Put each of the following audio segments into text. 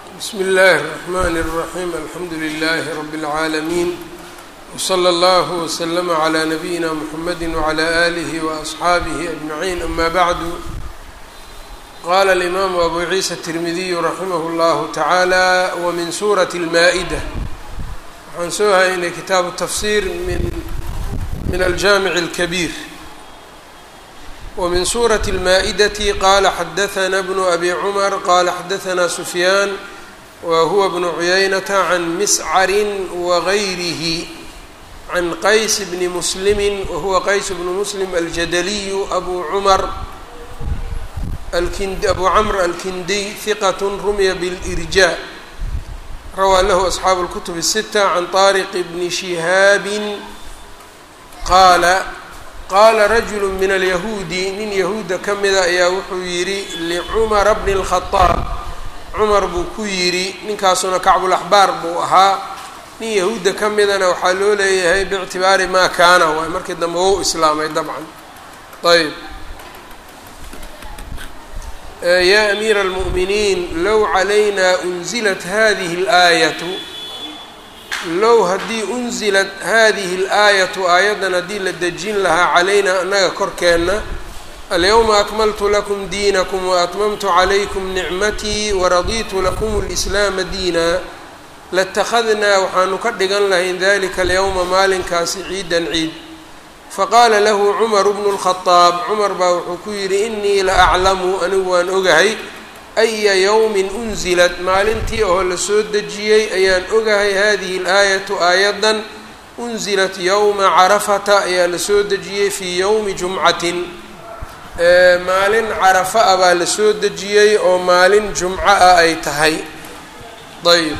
bsmi اllahi الرحmn الرaحيم alxamdu لlh رb العaalمين وslى اllه وslm عlى نbyina mحamedi وعlى آlih وأصxaabih أجمعين ama bعd qala الإmam أbu عiisa التirmidiy raximah اllah taعalى wmin suraة الmaaئdة waxaan soo haynay kitaabu tafsir min aljamiع الكbيr wmin suraة الmaaئdة qala xadaثna bn abi cmr qala xadaثna sufyaan whuwa bn cuyaynaةa can miscari wغayrihi can qays bni muslimi wahuwa qays bnu muslim aljadaliyu abu cumar abu camr alkindiy hiqat rumya bاlإrjاء rawaa lahu asxaabu اlkutub الsitة can طariq bni shihaabi qaala qaala rajulu min alyahuudi nin yahuuda ka mida ayaa wuxuu yidhi licumara bni اlkhadaab cumar buu ku yidhi ninkaasuna kacbulaxbaar buu ahaa nin yahuudda ka midana waxaa loo leeyahay biictibaari maa kaana waay markii dambe wou islaamay dabcan ayb yaa amiira almu'miniin low calayna unzilat hadihi اlaayatu low haddii unzilat hadihi اlaayatu aayaddan haddii la dejin lahaa calaynaa annaga korkeenna alyawma akmaltu lakum diinakum waatmamtu calaykum nicmatii waraditu lakum اlislaama diina latakhadnaa waxaanu ka dhigan lahayn dalika alyawma maalinkaasi ciidan ciid faqaala lahu cumaru bnu lkhadaab cumar baa wuxuu ku yidhi inii la aclamu anigu waan ogahay aya yowmin unzilat maalintii oo la soo dejiyey ayaan ogahay hadihi alaayatu aayaddan unzilat yowma carafata ayaa la soo dejiyey fii yowmi jumcatin maalin carafa ah baa la soo dejiyey oo maalin jumco ah ay tahay ayb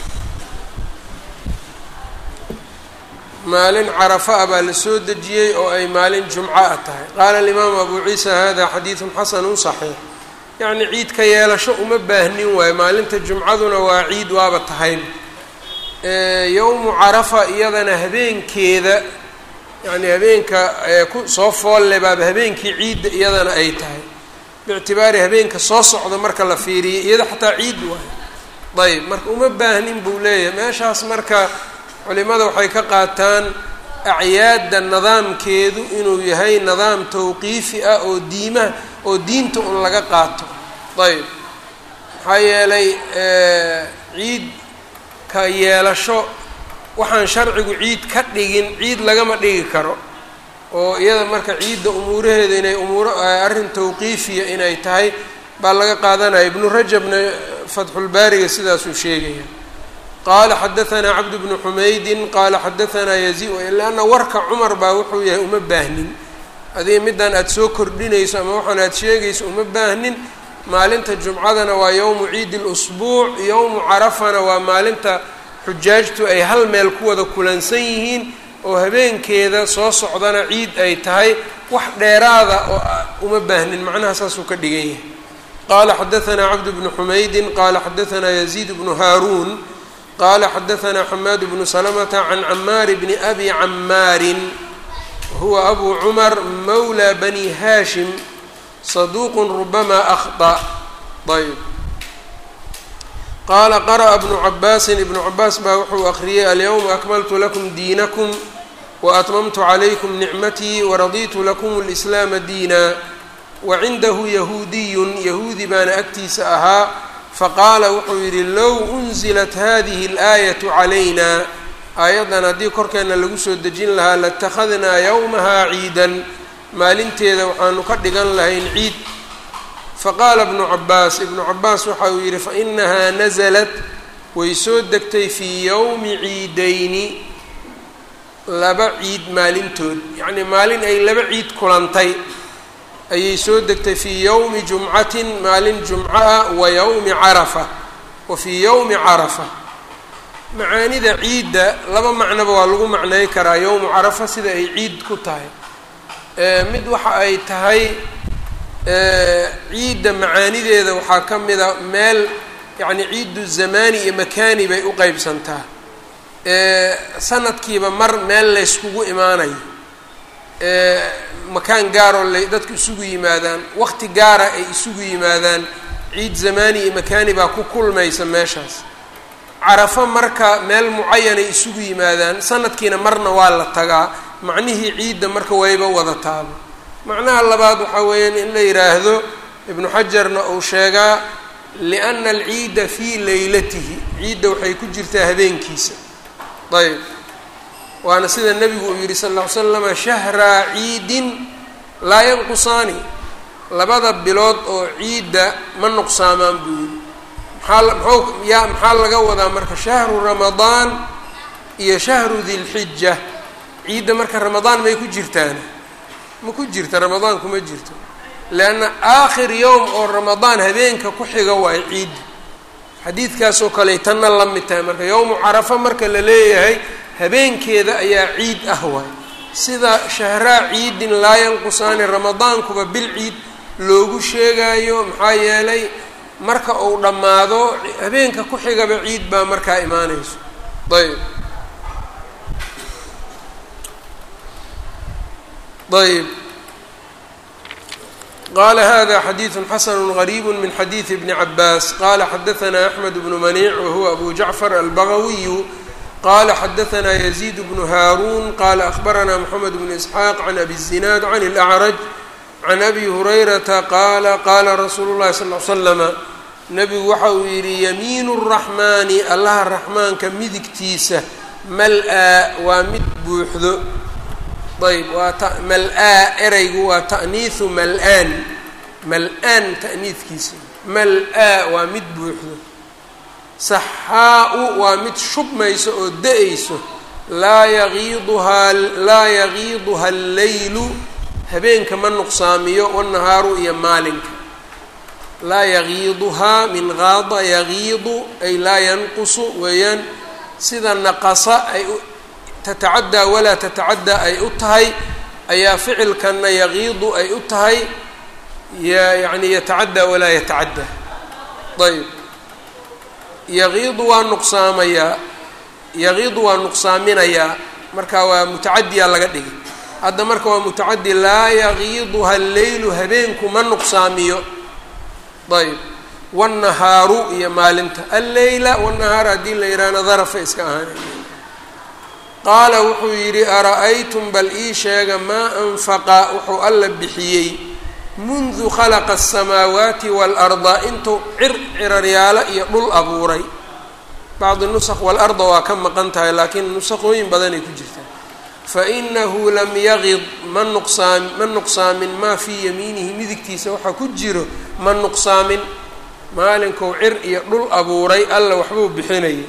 maalin carafa ah baa la soo dejiyey oo ay maalin jumco ah tahay qaala alimaamu abu ciisa hada xadiidun xasanun saxiix yacni ciid ka yeelasho uma baahnin waayo maalinta jumcaduna waa ciid waaba tahay yowmu carafa iyadana habeenkeeda yacni habeenka ku soo foolle baaba habeenkii ciidda iyadana ay tahay biictibaari habeenka soo socda marka la fiiriyay iyada xataa ciid waayo ayb marka uma baahnin buu leeyahay meeshaas marka culimada waxay ka qaataan acyaadda nidaamkeedu inuu yahay nidaam tawqiifi ah oo diimaha oo diinta un laga qaato ayb maxaa yeelay ciid ka yeelasho waxaan sharcigu ciid ka dhigin ciid lagama dhigi karo oo iyada marka ciidda umuuraheeda inay umuuro arrin tawqiifiya inay tahay baa laga qaadanaya ibnu rajabna fatxulbaariga sidaasuu sheegaya qaala xadaanaa cabd bnu xumaydin qaala xadaanaa yazi lanna warka cumar baa wuxuu yahay uma baahnin adiga middan aada soo kordhinayso ama waxaan aada sheegayso uma baahnin maalinta jumcadana waa yowmu ciidi lusbuuc yowmu carafana waa maalinta xujaajtu ay hal meel ku wada kulansan yihiin oo habeenkeeda soo socdana ciid ay tahay wax dheeraada oo uma baahnin macnaha saasuu ka dhigan yahay qaala xadaanaa cabd bnu xumaydin qaala xadaanaa yaziid bnu haaruun qala xadaanaa xamaad bnu salamata can camaari bni abi camaarin huwa abu cumar mawla bani haashim saduuqu rubama akhطأ ayb qaala qara'a bnu cabaasin ibnu cabaas baa wuxuu akriyey alyawma akmaltu lakum diinakum waatmamtu calaykum nicmatii waraditu lakum اlislaama diina wacindahu yahuudiyun yahuudi baana agtiisa ahaa faqaala wuxuu yidhi low unzilat hadihi اlaayatu calayna aayaddan haddii korkeenna lagu soo dejin lahaa latakhadnaa yowmahaa ciidan maalinteeda waxaanu ka dhigan lahayn ciid faqaala ibnu cabaas ibnu cabaas waxa uu yidhi fainahaa nasalat way soo degtay fii yowmi ciidayni laba ciid maalintood yacnii maalin ay laba ciid kulantay ayay soo degtay fii yowmi jumcatin maalin jumco ah wa yowmi carafa wa fii yowmi carafa macaanida ciidda laba macnoba waa lagu macnay karaa yowmu carafa sida ay ciid ku tahay mid waxa ay tahay ciidda macaanideeda waxaa ka mida meel yacni ciiddu zamaani iyo makaani bay u qeybsantaa sanadkiiba mar meel layskugu imaanayo makaan gaaroo la dadku isugu yimaadaan waqti gaara ay isugu yimaadaan ciid zamaani iyo makaani baa ku kulmaysa meeshaas carafo marka meel mucayanay isugu yimaadaan sanadkiina marna waa la tagaa macnihii ciidda marka wayba wada taaba macnaha labaad waxaa weeyaan in la yidhaahdo ibnu xajarna uu sheegaa liana alciida fii leylatihi ciidda waxay ku jirtaa habeenkiisa ayb waana sida nebigu uu yidhi sal ll ly slama shahraa ciidin laa yanqusaani labada bilood oo ciidda ma nuqsaamaan buu yidhi maxaa mxuu yaa maxaa laga wadaa marka shahru ramadaan iyo shahru dilxija ciidda marka ramadaan may ku jirtaan ma ku jirta ramadaan kuma jirto leanna aakhir yowm oo ramadaan habeenka ku xiga waayo ciidda xadiidkaasoo kale tanna la mid tahay marka yowmu carafa marka la leeyahay habeenkeeda ayaa ciid ah waay sida shahraa ciidin laa yanqusaani ramadaankuba bil ciid loogu sheegayo maxaa yeelay marka uu dhammaado habeenka ku xigaba ciid baa markaa imaanayso ayb ayb qala hada xadiiثu xasn غrيb min xadiiثi bni cabaas qala xadaثna أxmed bnu maniic wahuwa abu jacfar albagawiyu qala xadaثna yزيid bnu haarun qala akhbarana mxamed bnu isxaaq can abi الzinaad can اlأcraj can abi hurayrata qaala qaala rasuulu اllahi sal ly slama nebigu waxa uu yidhi yamiinu الraxmaani allaha raxmaanka midigtiisa mal-aa waa mid buuxdo ayb waa t mal-aa ereygu waa ta'niihu mal-aan mal-aan ta'niidkiisa mal-aa waa mid buuxdo saxaa-u waa mid shubmayso oo da-ayso laa yagiiduhaa laa yagiiduha alleylu habeenka ma nuqsaamiyo wanahaaru iyo maalinka laa yagiiduhaa min gaada yagiidu ay laa yanqusu weeyaan sida naqasa ay tatacaddaa walaa tatacaddaa ay u tahay ayaa ficilkanna yagiidu ay u tahay yani yatacaddaa walaa yatacaddaa ayb yagiidu waa nuqsaamayaa yagiidu waa nuqsaaminayaa marka waa mutacadiyaa laga dhigay hadda marka waa mutacadi laa yagiiduha alleylu habeenku ma nuqsaamiyo ayb wannahaaru iyo maalinta alleyla wannahaar haddii la yidhaahna darafa iska ahaanay qaala wuxuu yidhi ara-aytum bal ii sheega maa anfaqa wuxuu alla bixiyey mundu khalaqa asamaawaati waalarda intuu cir ciraryaalo iyo dhul abuuray bacdi nusaq waalarda waa ka maqan tahay laakiin nusaqooyin badanay ku jirtaa fainahu lam yagid ma nuqsaam ma nuqsaamin maa fii yamiinihi midigtiisa waxaa ku jiro ma nuqsaamin maalinkou cir iyo dhul abuuray alla waxbuu bixinayay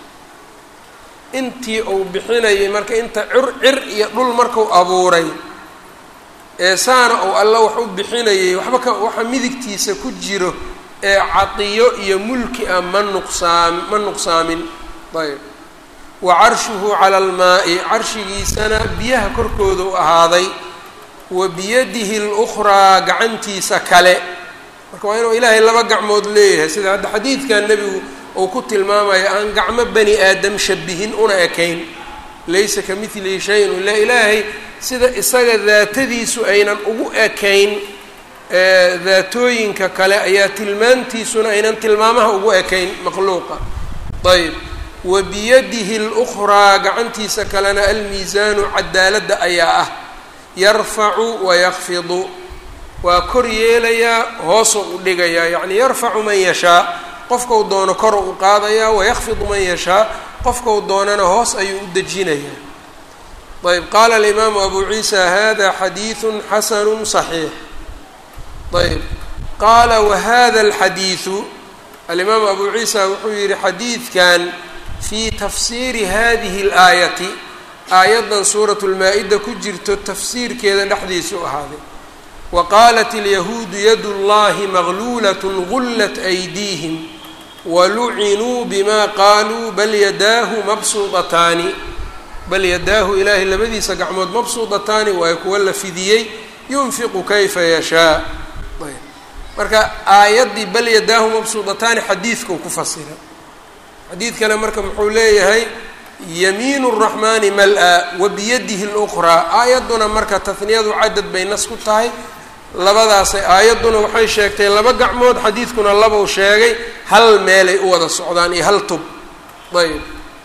intii uu bixinayay marka inta cir cir iyo dhul marku abuuray ee saana uu alla wax u bixinayay waxba ka waxa midigtiisa ku jiro ee cadiyo iyo mulki ah ma nuqsaam ma nuqsaamin ayb wa carshuhu cala almaa'i carshigiisana biyaha korkooda u ahaaday wa biyadihi lukhraa gacantiisa kale marka waa inuu ilaahay laba gacmood leeyahay sida hadda xadiidkan nebigu uu ku tilmaamayo aan gacmo bani aadam shabihin una ekayn laysa ka midlihi shay-un ila ilaahay sida isaga daatadiisu aynan ugu ekayn daatooyinka kale ayaa tilmaantiisuna aynan tilmaamaha ugu ekayn makhluuqa ayb wa biyadihi lukhraa gacantiisa kalena almiisaanu cadaaladda ayaa ah yarfacu wayakfidu waa kor yeelayaa hoosoo u dhigayaa yacni yarfacu man yashaa qofkau doono koro u qaadayaa wayakfidu man yashaa qofkau doonana hoos ayuu u dejinayaa ayb qaala alimaamu abu ciisa hada xadiidu xasanu صaxiix ayb qaala wahada alxadiidu alimaamu abu ciisa wuxuu yihi xadiidkan fii tafsiiri hadihi اlaayati aayaddan suurat lmaa-ida ku jirto tafsiirkeeda dhexdiisu ahaaday wa qaalat alyahuudu yadu llahi magluulat gullat aydiihim walucinuu bima qaaluu bal yadaahu mabsuudataani bal yadaahu ilaahay labadiisa gacmood mabsuudataani waayo kuwa la fidiyey yunfiqu kayfa yashaa ayb marka aayaddii bal yadaahu mabsuudataani xadiidkau ku fasira xadiid kale marka muxuu leeyahay yamiinu الraxmaani mal-a wa biyadihi اlأkhraa aayadduna marka tahniyadu cadad bay nas ku tahay labadaasay aayadduna waxay sheegtay laba gacmood xadiidkuna labau sheegay hal meelay u wada socdaan iyo hal tub ayb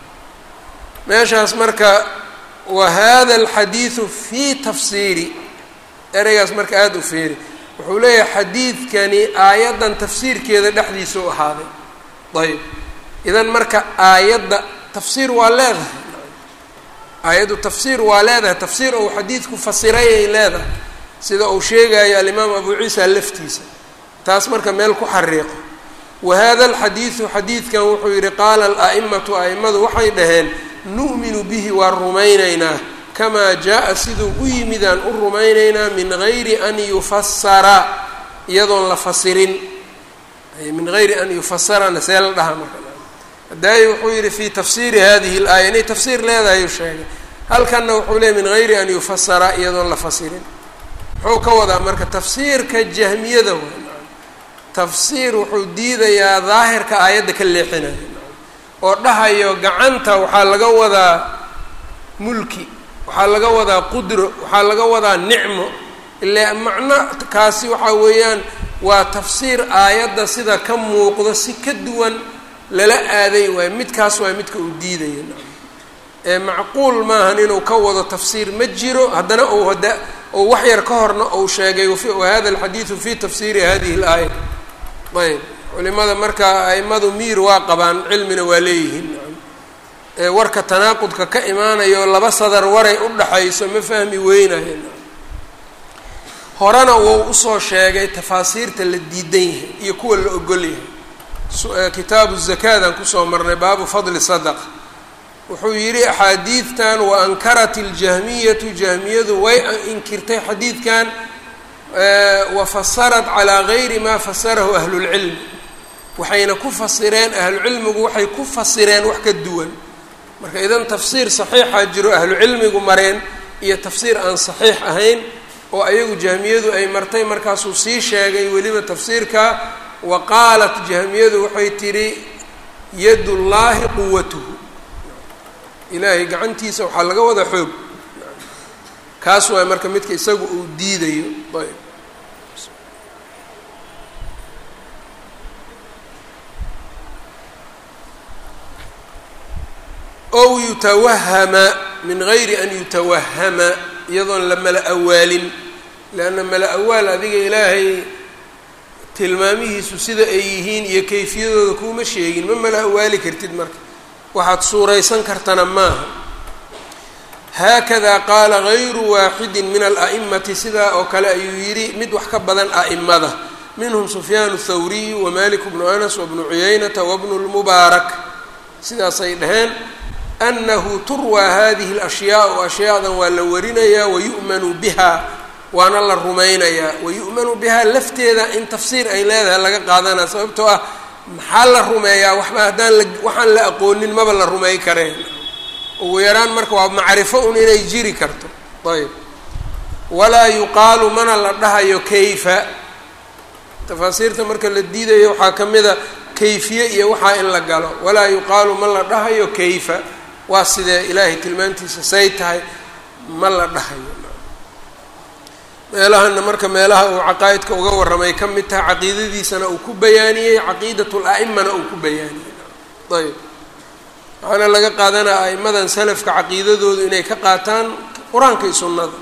meeshaas marka wa hada alxadiidu fii tafsiiri ereygaas marka aada u feeri wuxuu leeyahay xadiidkani aayaddan tafsiirkeeda dhexdiisa u ahaaday ayb idan marka aayadda tafsiir waa leedahay aayaddu tafsiir waa leedahay tafsiir ou xadiidku fasiray ay leedahay sida uu sheegayo alimaam abu ciisa laftiisa taas marka meel ku xariiqo wa hada alxadiidu xadiidkan wuxuu yidhi qaala ala'imatu a'immadu waxay dhaheen nu'minu bihi waan rumaynaynaa kamaa jaa-a siduu u yimidaan u rumaynaynaa min gayri an yufasara iyadoon la fasirin min gayri an yufasarana see la dhaha marka hadaayi wuxuu yidhi fii tafsiiri hadihi اlaaya inay tafsiir leedahay u sheegay halkanna wuxuu leeyay min gayri an yufasara iyadoon la fasirin muxuu ka wadaa marka tafsiirka jahmiyada way tafsiir wuxuu diidayaa daahirka aayadda ka leexinaya oo dhahayo gacanta waxaa laga wadaa mulki waxaa laga wadaa qudro waxaa laga wadaa nicmo ile macno kaasi waxaa weeyaan waa tafsiir aayadda sida ka muuqdo si ka duwan lala aaday waay midkaas waay midka uu diidaya ee macquul maahan inuu ka wado tafsiir ma jiro haddana ou hada ou wax yar ka horna ou sheegay wahada alxadiidu fi tafsiiri hadihi اlaaya ayb culimada marka aimadu miir waa qabaan cilmina waa leeyihiin warka tanaaqudka ka imaanayo laba sadar waray u dhaxayso ma fahmi weynayo horena wou usoo sheegay tafaasiirta la diidan yahay iyo kuwa la ogol yahay kitaabu zakaadaan kusoo marnay baabu fadli sadaqa wuxuu yidhi axaadiidtan wa ankarat iljahmiyatu jahmiyadu way inkirtay xadiidkan wa fasarat calaa gayri maa fasarahu ahlulcilmi waxayna ku fasireen ahlucilmigu waxay ku fasireen wax ka duwan marka idan tafsiir saxiixa jiro ahlucilmigu mareen iyo tafsiir aan saxiix ahayn oo ayagu jahmiyadu ay martay markaasuu sii sheegay weliba tafsiirka wa qaalat jahmiyadu waxay tidhi yadullaahi quwatuhu ilaahay gacantiisa waxaa laga wada xoog kaas waay marka midka isagu uu diidayo ayb ow yutawahama min gayri an yutawahama iyadoon la mala awaalin leanna mala awaal adiga ilaahay tilmaamihiisu sida ay yihiin iyo kayfiyadooda kuuma sheegin ma mala awaali kartid marka waxaad suuraysan kartana maaha haakadaa qaala gayru waaxidin min ala'imati sidaa oo kale ayuu yidhi mid wax ka badan a'imada minhum sufyaan thawriyu wamalik bnu anas wabnu cuyaynata wabnu lmubaarak sidaasay dhaheen anahu turwaa hadihi alashyaau ashyaadan waa la warinayaa wayu'manu biha waana la rumaynayaa wayu'manu bihaa lafteeda in tafsiir ay leedahay laga qaadanaya sababtoo ah maxaa la rumeeyaa waxba haddaan la waxaan la aqoonin maba la rumey kareen ugu yaraan marka waa macrifo un inay jiri karto ayb walaa yuqaalu mana la dhahayo kayfa tafaasiirta marka la diidayo waxaa ka mid a kayfiye iyo waxaa in la galo walaa yuqaalu ma la dhahayo kayfa waa sidee ilaahay tilmaantiisa say tahay ma la dhahayo meelahana marka meelaha uu caqaa'idka uga warramay ka mid tahay caqiidadiisana uu ku bayaaniyey caqiidat la'imana uu ku bayaaniyey ayb waxaana laga qaadanaya a'imadan salafka caqiidadoodu inay ka qaataan qur-aanka iyo sunnada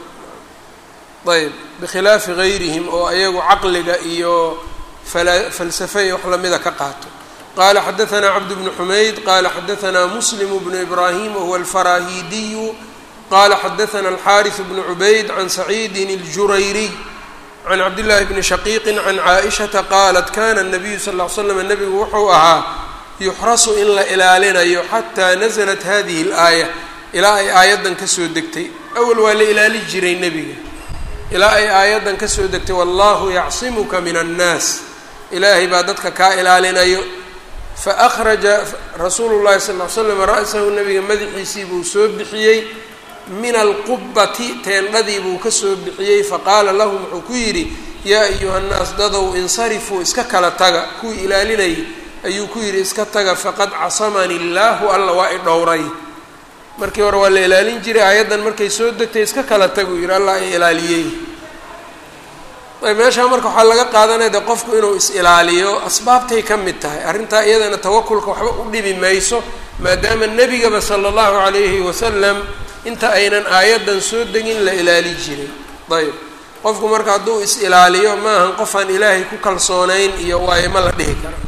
ayb bikhilaafi gayrihim oo ayagu caqliga iyo fala falsafe iyo wax lamida ka qaato qala xadaثna cabd bnu xumayd qala xadaثna muslim bnu ibrahim wahuwa alfarahidiyu qala xadaثna alxariث bnu cubayd can saciidi اljurayriy can cabdillaahi bni shaqiiqi can caaئishaةa qaalat kana الnabiyu sal ll ly slam nebigu wuxuu ahaa yuxrasu in la ilaalinayo xataa naزlat hadihi اlaaya ilaa ay aayaddan kasoo degtay awal waa la ilaali jiray nebiga ilaa ay aayaddan kasoo degtay wallahu yacsimuka min الnaas ilaahay baa dadka kaa ilaalinayo faأkhraja rasuulu llahi sal ll ly slam ra'sahu nabiga madaxiisii buu soo bixiyey min alqubati teendhadii buu ka soo bixiyey faqaala lahum wuxuu ku yidhi yaa ayuha nnaas dadow insarifuu iska kala taga kuwii ilaalinayay ayuu ku yidhi iska taga faqad casamani illaahu alla waa i dhowray markii hore waa la ilaalin jiray aayaddan markay soo degtay iska kala taguu yidhi allah i ilaaliyey ayb meeshaa marka waxaa laga qaadanaya de qofku inuu is-ilaaliyo asbaabtay ka mid tahay arrintaa iyadana tawakulka waxba u dhibi mayso maadaama nebigaba sala allahu calayhi wasalam inta aynan aayaddan soo degin la ilaali jiray ayb qofku marka hadduu is-ilaaliyo maahan qofaan ilaahay ku kalsoonayn iyo waayo ma la dhihi kara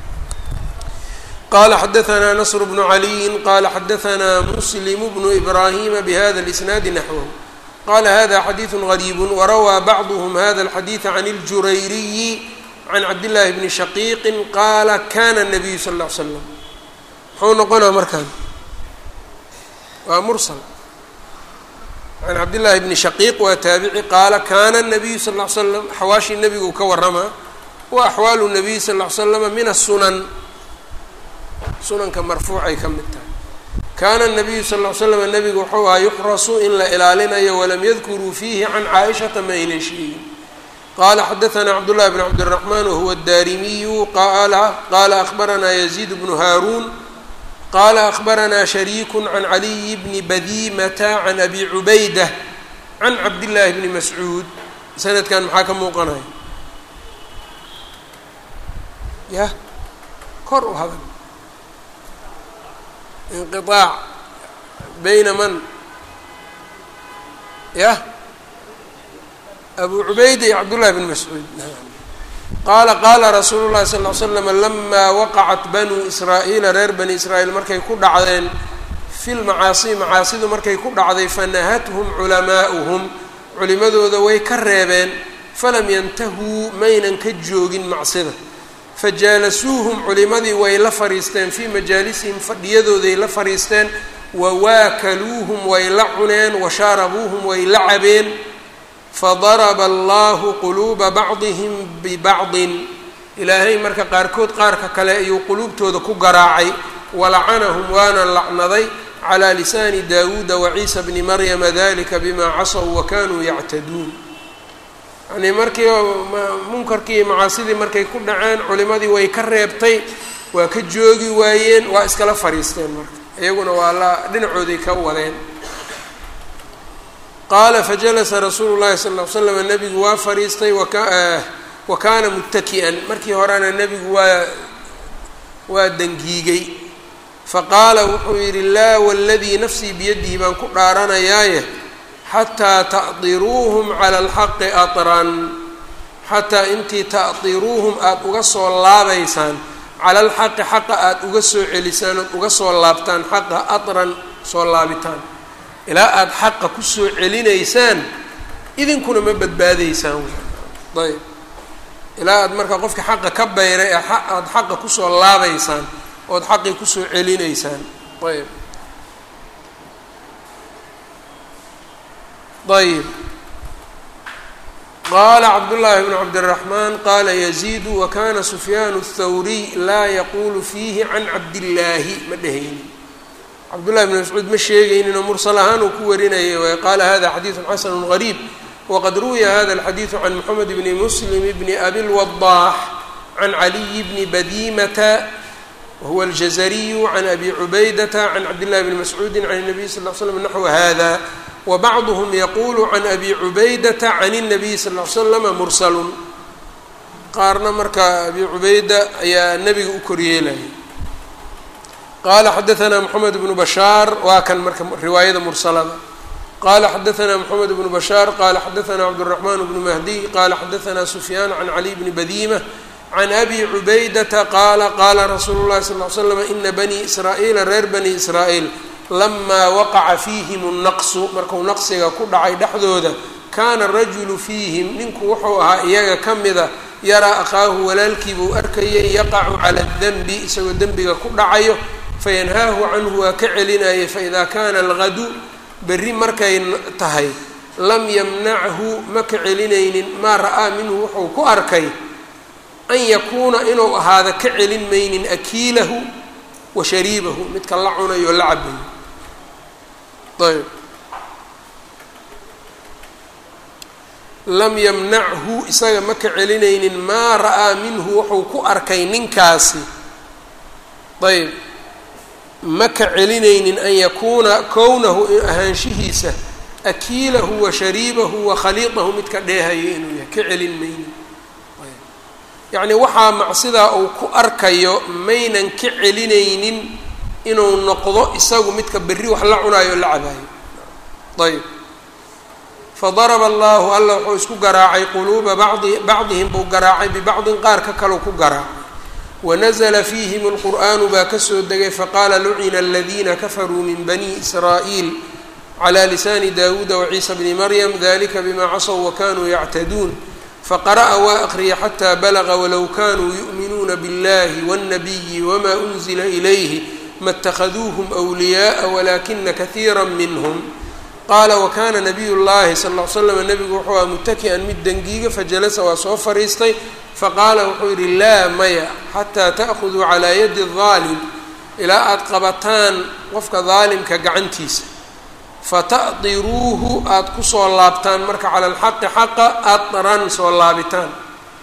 qala xadaanaa nasr bnu caliyin qala xadaanaa muslim bnu ibrahima bihada lisnaadi naxwahu qala hada xadiidu gariibu warawaa bacduhm hada alxadiida can اljurayriyi can cabdillaahi bni shaqiiqi qaala kana nabiyu sal ll ly slam muxuu noqonaa markaan waa mursal can cabdillaahi bni shaqiiq waa taabici qaala kana nabiyu sal ll ly slam xawaashii nebigu ka waramaa wa axwaalu nabiy sal ll ly slama min asunan sunanka marfuucay ka mid tahay kaana nabiyu sal ll ly slam nebigu wuxuu ahaa yuxrasu in la ilaalinayo walam yadkuruu fiihi can caaishata ma aynan sheegin qala xadaanaa cabdullahi bn cabdiraxmaan wahuwa daarimiyu qaala akhbaranaa yaziid bnu haaruun qala akhbaranaa shariiku can caliyi bni badimata can abi cubayda can cabdillaahi bni mascuud sanadkan maxaa ka muuqanaya ya kor u hadan inqiaac bayna man yah abu cubayda iyo cabdullahi bn mascuud qaala qaala rasuulu llahi sal ly slam lamaa waqacat banuu israa'iila reer bani israa'iil markay ku dhacdeen fi lmacaasi macaasidu markay ku dhacday fanahathum culamaa'uhum culimadooda way ka reebeen falam yantahuu maynan ka joogin macsida fajaalasuuhum culimadii way la fariisteen fii majaalisihim fadhiyadooday la fariisteen wawaakaluuhum way la cuneen washaarabuuhum way la cabeen fadaraba allahu quluuba bacdihim bibacdin ilaahay marka qaarkood qaarka kale ayuu quluubtooda ku garaacay walacanahum waana lacnaday calaa lisaani daawuuda waciisa bni maryama dalika bima casaw wakanuu yactaduun yani markii munkarkii iyo macaasidii markay ku dhaceen culimadii way ka reebtay waa ka joogi waayeen waa iskala fariisteen marka iyaguna waa la dhinacooday ka wadeen qaala fajalasa rasuulu llahi sal ll ly slam nebigu waa fariistay wa kaana muttaki'an markii horena nebigu waa waa dangiigay faqaala wuxuu yidhi laa waladii nafsii biyadihi baan ku dhaaranayaaye xataa ta'diruuhum cala alxaqi atran xataa intii ta'diruuhum aada uga soo laabaysaan cala alxaqi xaqa aada uga soo celisaan ood uga soo laabtaan xaqa atran soo laabitaan ilaa aada xaqa kusoo celinaysaan idinkuna ma badbaadaysaan ayb ilaa aada markaa qofka xaqa ka bayray ee aada xaqa kusoo laabaysaan ood xaqii kusoo celinaysaan ayb ayb qaala cabdullaahi bnu cabdiraxmaan qaala yaziidu wakana sufyaan الthawriy laa yaquulu fiihi can cabdillaahi ma dhehaynin cabdullahi bn mascuud ma sheegayninoo mursal ahaan uu ku warinayay waay qaala hada xadiidu xasanu gariib waqad ruwiya hada alxadiidu can moxamed bni muslim bni abilwadaax can caliyi bni badimata wahuwa aljazariyu can abi cubaydata can cabdillahi bni mascuudi can الnabiy sal l slam naxwa hada wbacduhm yaqulu can abi cubaydata can الnabiy sal l slama mursalun qaarna marka abi cubayda ayaa nebiga u koryeelaya qala xadaثna mxamed bnu bashaar waa kan marka riwaayada mursalada qala xadaثna mxamed bnu bashaar qala xadaثna cabdالرaحman bnu mahdiy qala xadaثna sufyaan can cali bni badima can abi cubaydata qaala qaala rasuulu اlahi sal ly slam ina bani israa'iila reer bani israa'iil lamaa waqaca fiihim الnaqsu marku naqsiga ku dhacay dhexdooda kaana rajulu fiihim ninku wuxuu ahaa iyaga ka mida yaraa akhaahu walaalkii buu arkayay yaqacu cala اdenbi isagoo dembiga ku dhacayo fayanhaahu canhu waa ka celinayay faida kana algadu berri markay tahay lam yamnachu ma ka celinaynin maa ra'aa minhu wuxuu ku arkay an yakuuna inuu ahaada ka celin maynin akiilahu wa shariibahu midka la cunayo o la cabayo ayb lam yamnachu isaga ma ka celinaynin maa ra'aa minhu wuxuu ku arkay ninkaasi ayb ma ka celinaynin an yakuuna kownahu ahaanshihiisa akiilahu wa shariibahu wa khaliidahu midka dheehayo inuu yahay ka celin maynin yacni waxaa macsidaa uu ku arkayo maynan ka celinaynin inuu noqdo isagu midka berri wax la cunaayo o la cabaayo ayb fadaraba allahu alla wuxuu isku garaacay quluuba bacdi bacdihim buu garaacay bibacdin qaar ka kaleu ku garaacay wanazla fiihim اlqur'aanu baa kasoo degay faqaala lucina aladiina kafaruu min bani israa'iil clى lisaani dawuuda waciisa bni maryam dalika bima casow wakanuu yactaduun faqara'a waa aqriya xataa balaga walow kanuu yu'minuuna biاllahi wاnnabiyi wma unzila ilayhi ma اtakhaduuhm wliyaءa walakina kahiira minhm qaala wakana nabiy llahi sal ll l slam nabigu wuxuu aha mutaki'an mid dengiiga fajalasa waa soo fariistay faqaala wuxuu yidhi laa maya xataa ta'khuduu calaa yadi daalim ilaa aada qabataan qofka daalimka gacantiisa fata'diruuhu aada kusoo laabtaan marka cala alxaqi xaqa adran soo laabitaan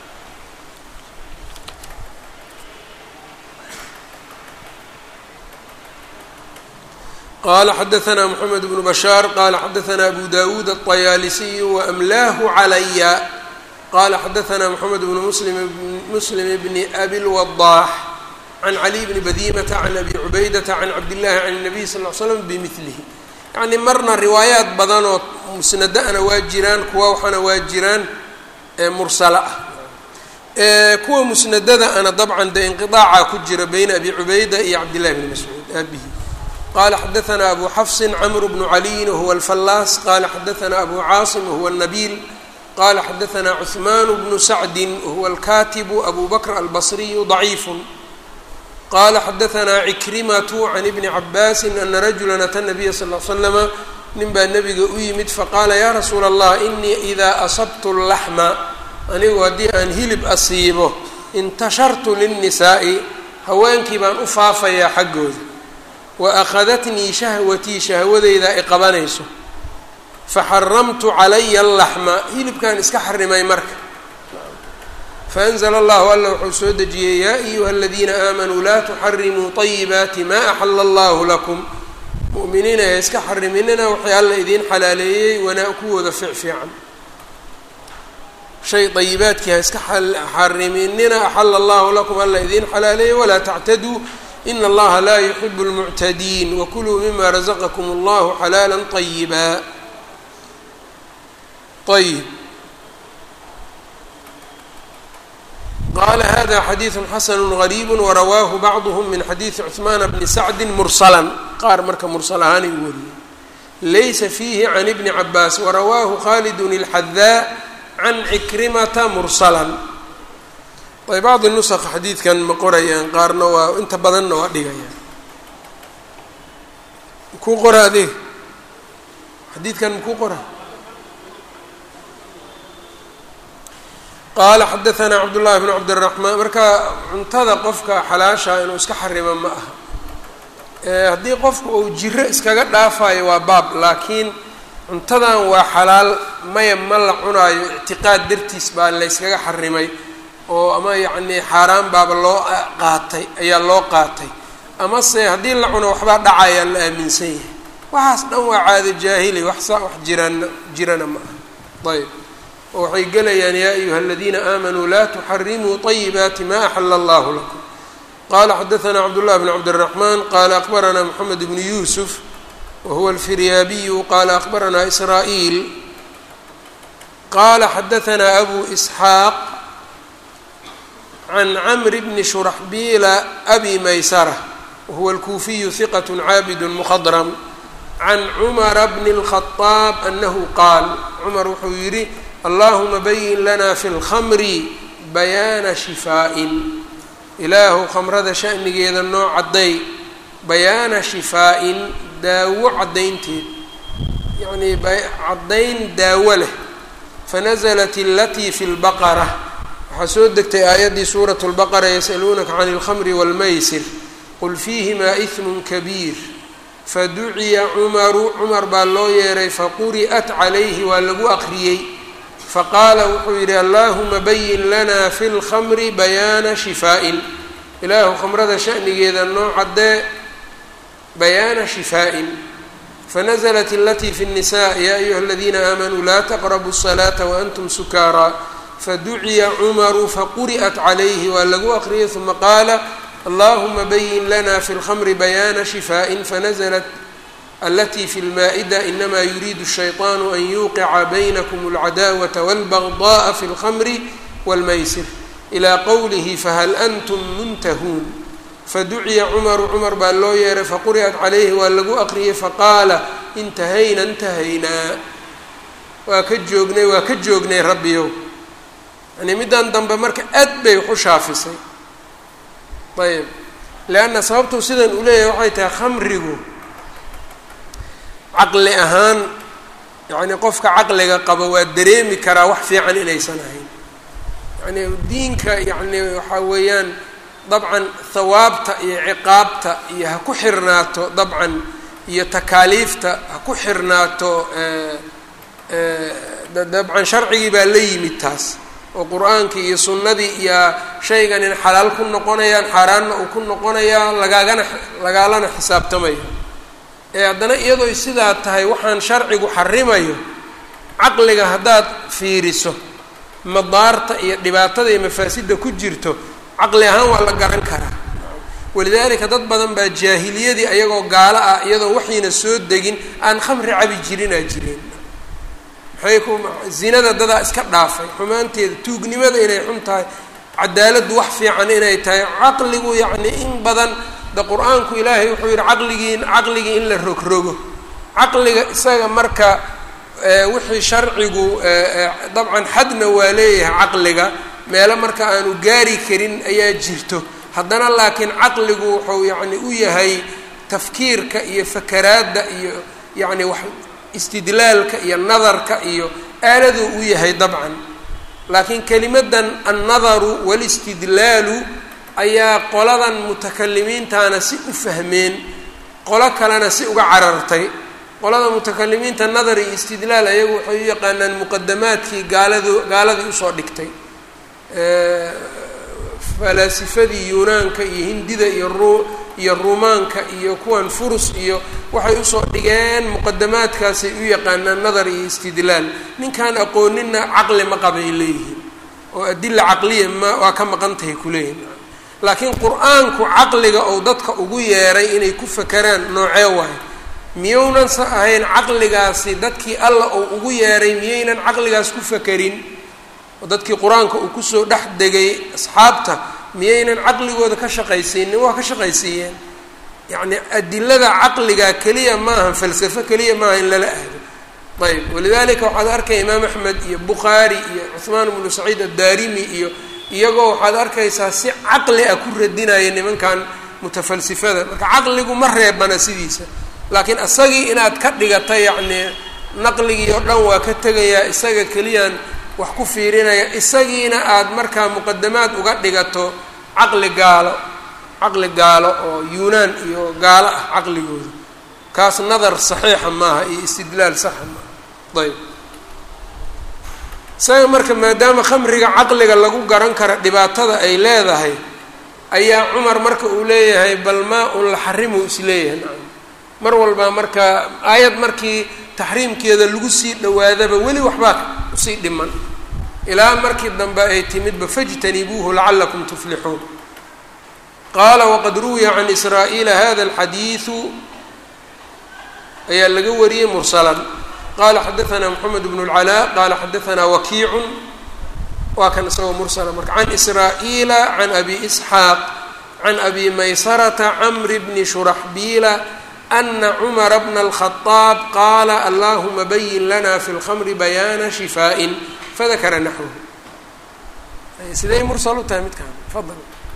qala xadaثna mxamed bnu bashaar qala xadaثna abu dawuud الطayaalisiy waamlaahu calaya qala xadaثna mxamed bnu muslim bni abi lwadaax can caliy bni badimata can abi cubaydata can cabdillahi can الnabiy sal ll slam bimilihi yacni marna riwaayaat badanoo musnada-ana waa jiraan kuwa waxaana waa jiraan mursala ah kuwa musnadada ana dabcan dee inqiطaaca ku jira bayna abi cubayda iyo cabdillahi bni mascuud aabihi qala xadaثna abu xafsi cmr bnu caliyin wahuwa alfallaas qala xadaثna abu caasim wahuwa الnabiil qala xadaثna cثman bnu sacdi wahuwa alkatibu abu bakr albصriyu ضaciif qala xadaثna cikrimatu can ibni cabaasi ana rajula ata nabiya sal ll slama nin baa nebiga u yimid faqaala ya rasuula allah inii ida asabtu اlaxma anigu haddii aan hilib asiibo intashartu lلnisaa'i haweenkii baan u faafayaa xaggooda waakhadatnii shahwatii shahwadeyda ay qabanayso faxaramtu calaya alaxma hilibkaan iska xarimay marka faanzla allahu alla wuxuu soo dejiyey yaa ayuha aladiina aamanuu laa tuxarimuu طayibaati ma axala allahu lakum mu'miniina ee iska xariminina waxay alla idiin xalaaleeyey wanaa kuwooda ficfiican shay ayibaadkii ha iska xariminina axala allahu lakum alla idiin xalaaleeyey walaa tactaduu in allaha laa yuxibu اlmuctadiin wakuluu mima razaqakum allahu xalaala طayiba ayb qala hada xadiiثu xasanu غariib warawaahu bacduhm min xadiiثi cثmaana bni sacdi mursala qaar marka mursal ahaanay u wariyey laysa fiihi can ibni cabaas warawaahu khalidun اlxadaa can cikrimata mursala ay bacdi nusq xadiidkan ma qorayaan qaarna waa inta badanna waa dhigayaan makuu qora adeeg xadiidkan makuu qora qaala xadaثna cabdullahi bn cabdالraxmaan marka cuntada qofka xalaasha inuu iska xarimo ma aha haddii qofku uu jiro iskaga dhaafayo waa baab laakiin cuntadan waa xalaal maya ma la cunaayo ictiqaad dartiis baa layskaga xarimay oo ama yacnii xaaraan baaba loo qaatay ayaa loo qaatay amase haddii la cuno waxbaa dhacayaa la aaminsan yahay waxaas dhan waa caado jaahili wax saa wax jirana jirana ma aha ayb oo waxay gelayaan yaa ayuha aladiina aamanuu laa tuxarimuu طayibaati ma axala allahu lakum qala xadaثna cabdullahi bn cabdالraxman qala akbarana mxamed bnu yusuf wahuwa alfiryaabiyu qala akbarana israa'iil qala xadaثna abu isxaaq can camr bni shuraxbiila abi maysara wahuwa alkuufiyu hiqat caabid mkhadram can cumara bni الkhaطaab anahu qaal cumar wuxuu yidhi allahuma bayin lana fi اlkhamri bayaana shifaa-in ilaahu khamrada shanigeeda noo cadday bayaana shifaa-in daawo caddaynteed yacnii caddayn daawo leh fanaزlat alatii fi اlbaqara waxaa soo degtay aayaddii suuraة اlbaqara yasaluunaka can اlkhamri wاlmaysir qul fiihimaa iثm kabiir faduciya cumaru cumar baa loo yeeray faquri'at calayhi waa lagu aqriyey faqaala wuxuu yidhi allahuma bayin lana fi اlkhamri bayaana shifaa-in ilaahu khamrada shanigeeda noo caddee bayaana shifaa-in fanazlat alatii fi الnisa ya ayuha aladiina aamanuu laa taqrabu الصalaata waantum sukaaraa faduciya cumaru faquri'at calayhi waa lagu aqriyay uma qaala allahuma bayin lana fi اlkhamri bayaana shifaaءi fanazlat alati fi اlmaa'ida inama yuriidu الshayطaanu an yuqica baynakm اlcadaawata wاlbagضaءa fi اlkhamri wاlmaysir ilى qowlihi fahal antum muntahuun faduciya cumaru cumar baa loo yeeray faquri'at calayhi waa lagu aqriyay faqaala intahayna intahaynaa waa ka joognay waa ka joognay rabbiyow yani middan dambe marka aad bay wax u shaafisay ayb leanna sababtuu sidan uu leeyahay waxay tahay khamrigu caqli ahaan yacni qofka caqliga qaba waa dareemi karaa wax fiican inaysan ahayn yani diinka yacni waxaa weeyaan dabcan hawaabta iyo ciqaabta iyo ha ku xirnaato dabcan iyo takaaliifta ha ku xirnaato dabcan sharcigii baa la yimid taas oo qur-aankii iyo sunnadii iyo shaygan in xalaal ku noqonayaan xaaraanna uu ku noqonayaa lagaagana lagaalana xisaabtamaya ee haddana iyadooy sidaa tahay waxaan sharcigu xarimayo caqliga haddaad fiiriso madaarta iyo dhibaatada iyo mafaasidda ku jirto caqli ahaan waa la garan karaa walidaalika dad badan baa jaahiliyadii ayagoo gaalo ah iyadoo waxayna soo degin aan khamri cabi jirinaa jireen maxay ku zinada dadaa iska dhaafay xumaanteeda tuugnimada inay xun tahay cadaaladdu wax fiican inay tahay caqligu yacni in badan de qur-aanku ilaahay wuxuu yidhi caqligii caqligii in la rogrogo caqliga isaga marka wixii sharcigu dabcan xadna waa leeyahay caqliga meelo marka aanu gaari karin ayaa jirto haddana laakiin caqligu wuxuu yacni u yahay tafkiirka iyo fakaraadda iyo yacni wax istidlaalka iyo nadarka iyo aaladuu u yahay dabcan laakiin kelimadan annadaru walistidlaalu ayaa qoladan mutakalimiintana si u fahmeen qolo kalena si uga carartay qolada mutakalimiinta nadar iyo istidlaal ayagu waxay u yaqaanaan muqadamaadkii gaaladu gaaladii usoo dhigtay falaasifadii yunaanka iyo hindida iyo ru iyo ruumaanka iyo kuwan furus iyo waxay usoo dhigeen muqadamaadkaasay u yaqaanaan nadar iyo istidlaal ninkaan aqooninna caqli ma qabay leeyihiin oo adila caqliya ma waa ka maqan tahay kuleeyihin laakiin qur-aanku caqliga ou dadka ugu yeeray inay ku fakeraan noocee waayo miyounan sa ahayn caqligaasi dadkii alla ou ugu yeeray miyaynan caqligaas ku fakerin oo dadkii qur-aanka uu kusoo dhex degay asxaabta miyaynan caqligooda ka shaqaysiinin waa ka shaqaysiiyeen yacni adilada caqliga keliya maaha falsafo keliya maaha in lala ahdo ayb walidalika waxaad arkaya imaam axmed iyo bukhaari iyo cuhmaan bnu saciid addaarimi iyo iyagoo waxaad arkaysaa si caqli ah ku radinaya nimankan mutafalsifada marka caqligu ma reebana sidiisa laakiin isagii inaad ka dhigata yacni naqligii oo dhan waa ka tegayaa isaga keliyaan wax ku fiirinaya isagiina aada markaa muqadamaad uga dhigato caqli gaalo caqli gaalo oo yuunaan iyo gaalo ah caqligooda kaas nadar saxiixa maaha iyo istidlaal saxa maaha ayb isaga marka maadaama khamriga caqliga lagu garan kara dhibaatada ay leedahay ayaa cumar marka uu leeyahay bal maa un la xarimuu isleeyahay nacam mar walbaa marka aayad markii taxriimkeeda lagu sii dhawaadaba weli waxbaa usii dhiman ilaa markii dambe ay timidba fajtanibuuhu lacalakum tuflixuun qaala waqad ruwiya can israa'iila hada alxadiidu ayaa laga wariyey mursalan qala xadaanaa moxamed bnu اlcalaa qala xadaanaa wakiicun waa kan isagoo mursala marka can israa'iila can abi isxaaq can abi maysarata camri bni shuraxbiila ana cumara bna alkhadaab qaala allahuma bayin lana fi lkhamri bayaana shifaaءin fadakara naxwahu siday mursal u tahay midkaan fadal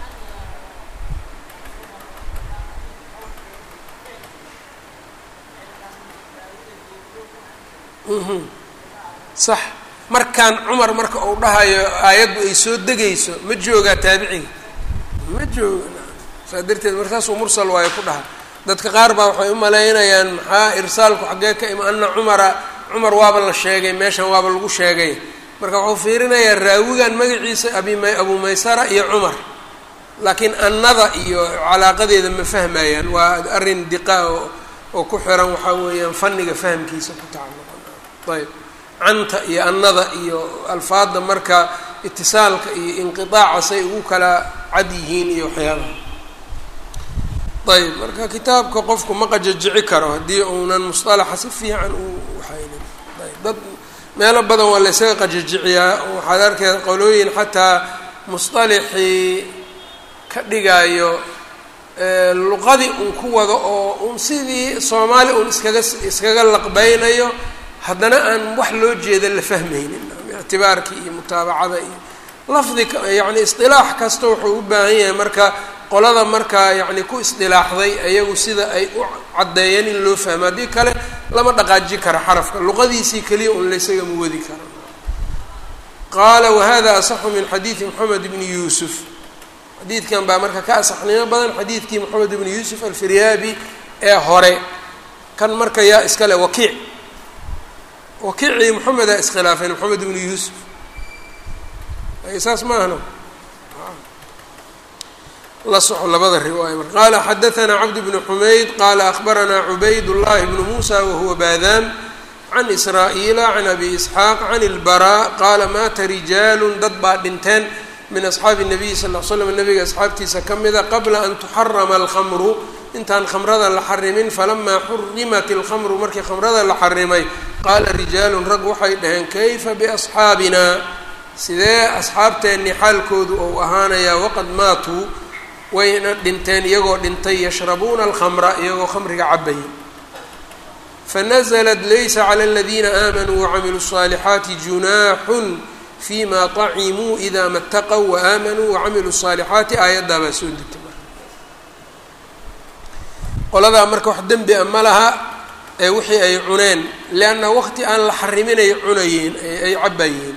sax markaan cumar marka uu dhahayo aayaddu ay soo degayso ma joogaa taabiciga ma jooga saa darteed markaasuu mursal waayo ku dhaha dadka qaar baa waxay u malaynayaan maxaa irsaalku xaggee ka ima ana cumara cumar waaba la sheegay meeshan waaba lagu sheegay marka wuxuu fiirinayaa raawigan magaciisa abi m abu maysara iyo cumar laakiin annada iyo calaaqadeeda ma fahmayaan waa arrin diqa oo oo ku xiran waxaa weeyaan fanniga fahamkiisa ku tacalluqan ayb canta iyo annada iyo alfaadda marka itisaalka iyo inqiaaca say ugu kala cad yihiin iyo waxyaabaha ayb marka kitaabka qofku ma qajajici karo haddii uunan musطalaxa si fiican u waxaynin ayb dad meelo badan waa laysaga qajajiciyaa waxaad arkaya qolooyin xataa musطalixii ka dhigayo luqadii un ku wado oo un sidii soomaali un iskaga iskaga laqbeynayo haddana aan wax loo jeeda la fahmaynin ictibaarkii iyo mutaabacada iyo lafdi yani isdilaax kasta wuxuu u baahan yahay marka qolada markaa yacni ku isdilaaxday ayagu sida ay u caddeeyeen in loo fahmo haddii kale lama dhaqaaji kara xarafka luqadiisii keliya un laysaga muwadi kara qaala wahada asaxu min xadiidi moxamed bni yuusuf xadiidkan baa marka ka asaxnimo badan xadiidkii moxamed ibni yuusuf alfiryaabi ee hore kan marka yaa iskale wakiic wakiicii moxamedaa iskhilaafeen moxamed ibni yuusuf saas ma ahno la soco labada riwaaya marka qaala xadaثna cabd bn xumayd qaala akbaranaa cubayd llahi bnu musa wahuwa baadaan can israa'iila can abi isxaaq can اlbaraa qaala maata rijaalu dad baa dhinteen min asxaabi الnabiy sal l slam nabiga asxaabtiisa ka mida qabla an tuxarama alkhamru intaan khamrada la xarimin falamaa xurimat اlkhamru markii khamrada la xarimay qaala rijaalun rag waxay dhaheen kayfa biasxaabina sidee asxaabteennii xaalkoodu ou ahaanayaa waqad maatuu wayna dhinteen iyagoo dhintay yashrabuuna alkhamra iyagoo khamriga cabaya fanaزlat laysa clى اladiina aamanuu wacamiluu الصaalixaati junaaxun fima طacimuu ida ma اtaqw waamanuu wacamiluu الصaalixaati aayaddaa baa soo degtay qoladaa marka wax dembi a ma laha ee wixii ay cuneen leanna waqti aan la xariminay cunayeen ay cabayeen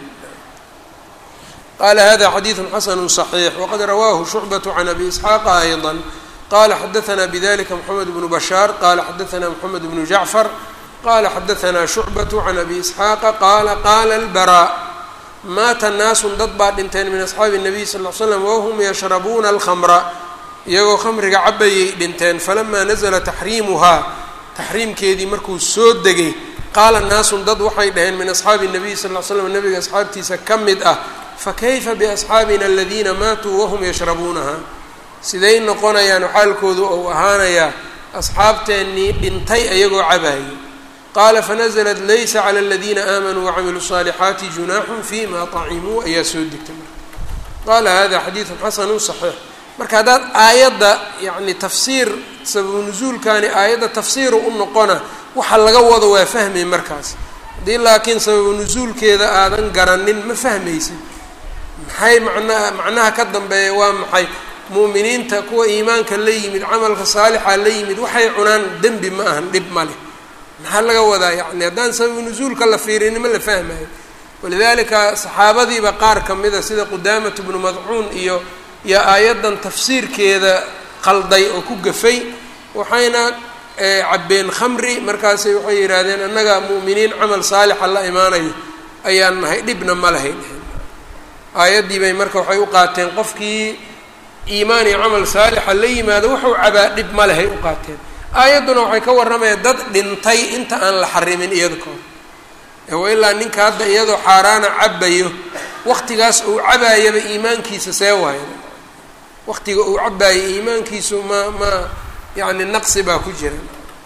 qala hada xadiiثu xasanu صaxiix waqad rawaahu shucbaة can abi isxaaqa ayضا qala xadaثna bdlika mxamed bnu bashaar qala xadaثna mxamed bnu jacfar qala xadaثna shucbaة can abi isxaaqa qala qala اlbarا maata naasun dad baa dhinteen min asxaabi الnabiy sal ll ly slam wahum yashrabuuna alkhamra iyagoo khamriga cabayay dhinteen falamaa nazla taxriimuhaa taxriimkeedii markuu soo degay qaala naasun dad waxay dhaheen min asxaabi الnabiy sal ll ly slam nabiga asxaabtiisa ka mid ah fakayfa biasxaabina aladiina maatuu wahum yashrabuunaha siday noqonayaan xaalkoodu ou ahaanayaa asxaabteennii dhintay ayagoo cabaayay qaala fanazlat laysa clى aladiina aamanuu wacamiluu الصaalixaati junaaxun fima طacimuu ayaa soo degtay marka qaala hada xadiiثu xasanu صaxiix marka haddaad aayadda yani tafsiir sababu nusuulkani aayadda tafsiiru u noqona waxa laga wado waa fahmay markaas haddii laakiin sababu nusuulkeeda aadan garanin ma fahmaysid maxay macnaha macnaha ka dambeeya waa maxay mu'miniinta kuwa iimaanka la yimid camalka saalixa la yimid waxay cunaan dembi ma ahan dhib ma leh maxaa laga wadaa yani haddaan sababu nusuulka la fiirini ma la fahmayo walidalika saxaabadiiba qaar ka mida sida qudaamat bnu madcuun iyo iyo aayaddan tafsiirkeeda qalday oo ku gafay waxayna cabbeen khamri markaasay waxay yidhaahdeen annaga mu'miniin camal saalixa la imaanayo ayaan nahay dhibna ma lahay dheheen aayaddii bay marka waxay u qaateen qofkii iimaan iyo camal saalixa la yimaado wuxuu cabaa dhib ma lehay u qaateen aayadduna waxay ka warramayaan dad dhintay inta aan la xarimin iyada ka hor wa ilaa ninka hadda iyadoo xaaraana cabayo waqtigaas uu cabaayaba iimaankiisa see waayo waqtiga uu cabaayo iimaankiisu ma ma yani naqsi baa ku jira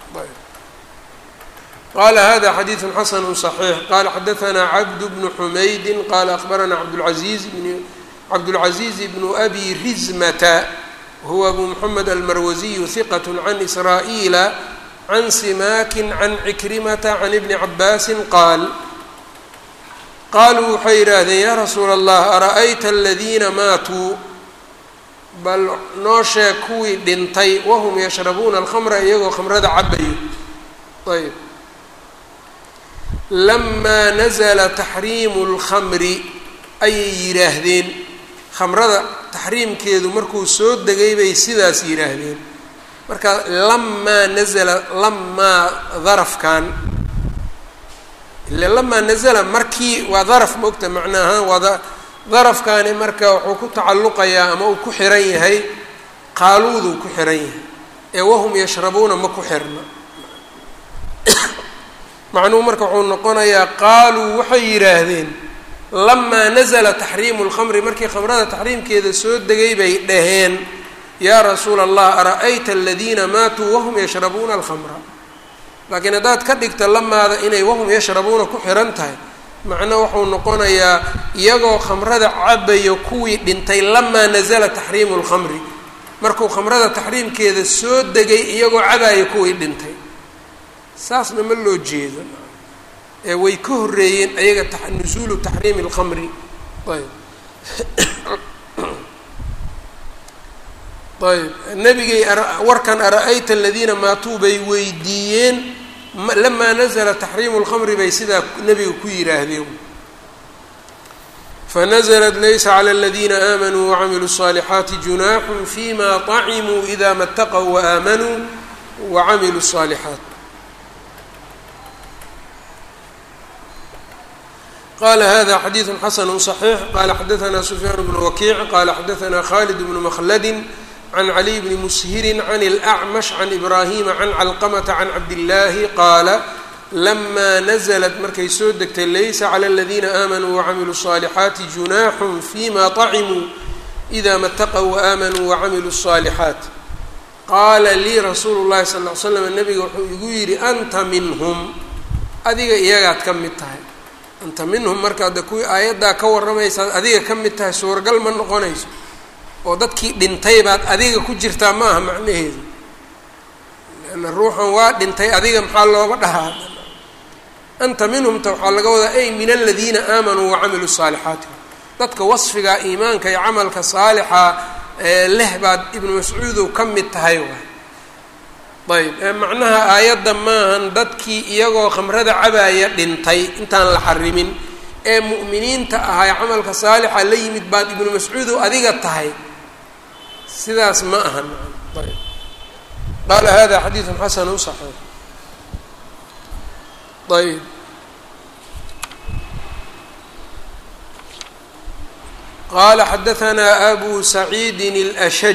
qala hada xadiiثu xasanu صaxiix qala xadaثna cabd bnu xumaydi qala akbarana cabdاlcaziiz bn cabdاlcaziiz bnu abi rizmata huwa abu mxamed almarwasiyu hiqat can israa'iila can simakin can cikrimata can ibni cabaasi qaal qaaluu waxay yidhaahdeen yaa rasuula allah ara'ayta aladiina maatuu bal noo sheeg kuwii dhintay wahum yashrabuuna alkhamra iyagoo khamrada cabayo ayb lamaa nazla taxriimu اlkhamri ayay yidhaahdeen khamrada taxriimkeedu markuu soo degay bay sidaas yidhaahdeen marka lamaa nazla lamaa darafkan ile lamaa nazla markii waa daraf maogta macna ahaan waa darafkani marka wuxuu ku tacalluqayaa ama uu ku xiran yahay qaaluuduu ku xiran yahay ee wahum yashrabuuna ma ku xirna macnuhu marka wuxuu noqonayaa qaaluu waxay yidhaahdeen lamaa nazla taxriimu lkhamri markii khamrada taxriimkeeda soo degay bay dhaheen yaa rasuula allah ara-ayta aladiina maatuu wahum yashrabuuna alkhamra laakiin haddaad ka dhigta lamaada inay wahum yashrabuuna ku xihan tahay macno wuxuu noqonayaa iyagoo khamrada cabayo kuwii dhintay lamaa nazala taxriimu lkhamri markuu khamrada taxriimkeeda soo degay iyagoo cabayo kuwii dhintay saasna ma loo jeedo ee way ka horreeyeen ayaga nusuulu taxriimi alkhamri ayb ayb nebigay warkan ara-ayta aladiina maatuu bay weydiiyeen lamaa nazla taxriimu lkhamri bay sidaa nebiga ku yidhaahdeen fanazlat laysa clى اladina aamanuu wacamiluu الصaalixaati junaaxu fima طacimuu ida ma اtaqw waaaamanuu wacamiluu الصaalixaat qala hada xadiiثu xasn صaxiix qala xadaثna sufyaan bnu wakiic qala xadaثna khalid bnu mkladi can caliy bni mushiri can اlأcmash can ibrahima can calqamata can cabdillaahi qaala lamaa naزlat markay soo degtay laysa clى اladina aamanuu wacamiluu الصaalixaati junaaxu fima طacimuu إida ma اtaqw waaaamanuu wacamiluu الصaalixaat qaala lii rasuulu الlahi sal ly slam nabiga wuxuu igu yidhi anta minhm adiga iyagaad ka mid tahay anta minhum markaad kuwii aayaddaa ka warramaysaad adiga ka mid tahay suuragal ma noqonayso oo dadkii dhintay baad adiga ku jirtaa ma aha macnaheedu leanna ruuxan waa dhintay adiga maxaa looga dhahaa anta minhumta waxaa laga wadaa ay min aladiina aamanuu wacamiluu saalixaati dadka wasfigaa iimaanka iyo camalka saalixa leh baad ibnu mascuudow ka mid tahay waay ayb macnaha aayadda maahan dadkii iyagoo khamrada cabaaya dhintay intaan la xarimin ee mu'miniinta ahay camalka saalixa la yimid baad ibnu mascuudow adiga tahay sidaas ma ahan ayb qaala hada xadiidu xasanu صaxiix ayb qala xadaثna abu saciidi اlأshaj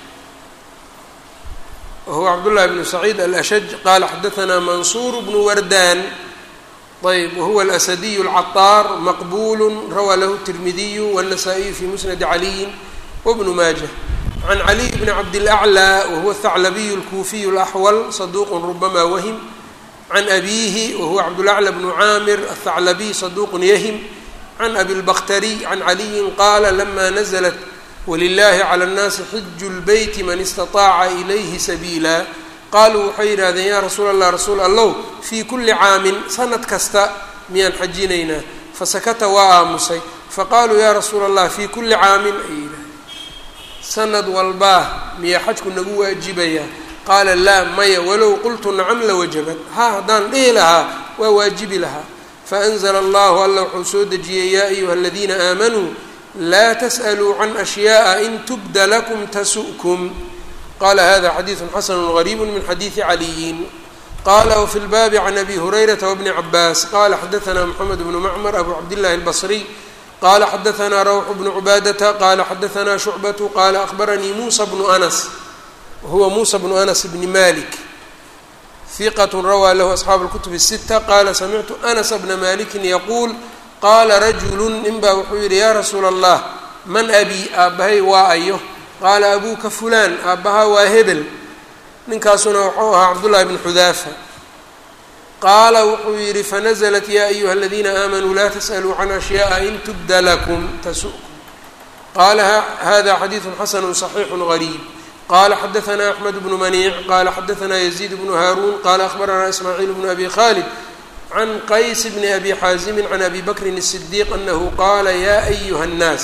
whuwa cabdالlahi bn saciid alأshaj qala xadaثna mansuur bnu wardan ayb wahuwa alasadiy اlcaطaar maqbul rawaa lahu الtirmidiyu wالnasaa-iyu fi musnadi caliyi wbnu maaja can caliy bni cabdilaclى wahuwa athaclabiyu alkuufiyu alaxwal saduuq rubama wahim can abiihi wahuwa cabdulaclى bnu caamir athaclabiy saduuq yahim can abi lbakhtariy can caliyin qaala lama naزlat wlilahi clى اnnaasi xiju lbeyti man istaطaaca ilayhi sabiila qaaluu waxay yidhahdeen yaa rasuul allah rasuul allow fii kuli caamin sanad kasta miyaan xajinaynaa fasakata waa aamusay faqaaluu yaa rasuula allah fii kuli caamin ay yidhahdeen sanad walbaa miyaa xajku nagu waajibayaa qaala laa maya walow qultu nacam lawajabad ha haddaan dhihi lahaa waa waajibi lahaa faأnzla allahu alla wuxuu soo dejiyey yaa ayuha aladiina aamanuu laa tasأluu can أshyaءa in tubda lakum tasu'kum qala hada xadiiثu xasanu غariib min xadiiثi caliyin qala wfi lbaabi can abi hurayrata wbni cabaas qala xadaثna mxamed bnu macmar abu cabdillahi اlbصriy qala xadaثna rawx bnu cubaadata qala xadaثna shucbatu qala akhbaranii musa bnu anas wahuwa musa bnu anas bni malik hiqat rawaa lahu asxaabu اlkutub الsita qala samictu anas bna maliki yaquul qaala rajulu ninbaa wuxuu yidhi yaa rasuula allah man abii aabbahay waa ayo qaala abuuka fulaan aabbahaa waa hebel ninkaasuna wuxuu ahaa cabdullahi bn xudaafa qaala wuxuu yidhi fanazlat yaa ayuha aladiina aamanuu laa tasأluu can ashyaءa in tubda lakum tasu'kum qaala hada xadiiثu xasanu صaxiixu غariib qala xadaثna axmed bnu maniic qala xadaثna yaziid bnu haaruun qala akhbarana ismaaciil bnu abi khalid can qays bni abi xaazimi can abi bakrin الصdiiq anahu qaala ya ayuha الnaas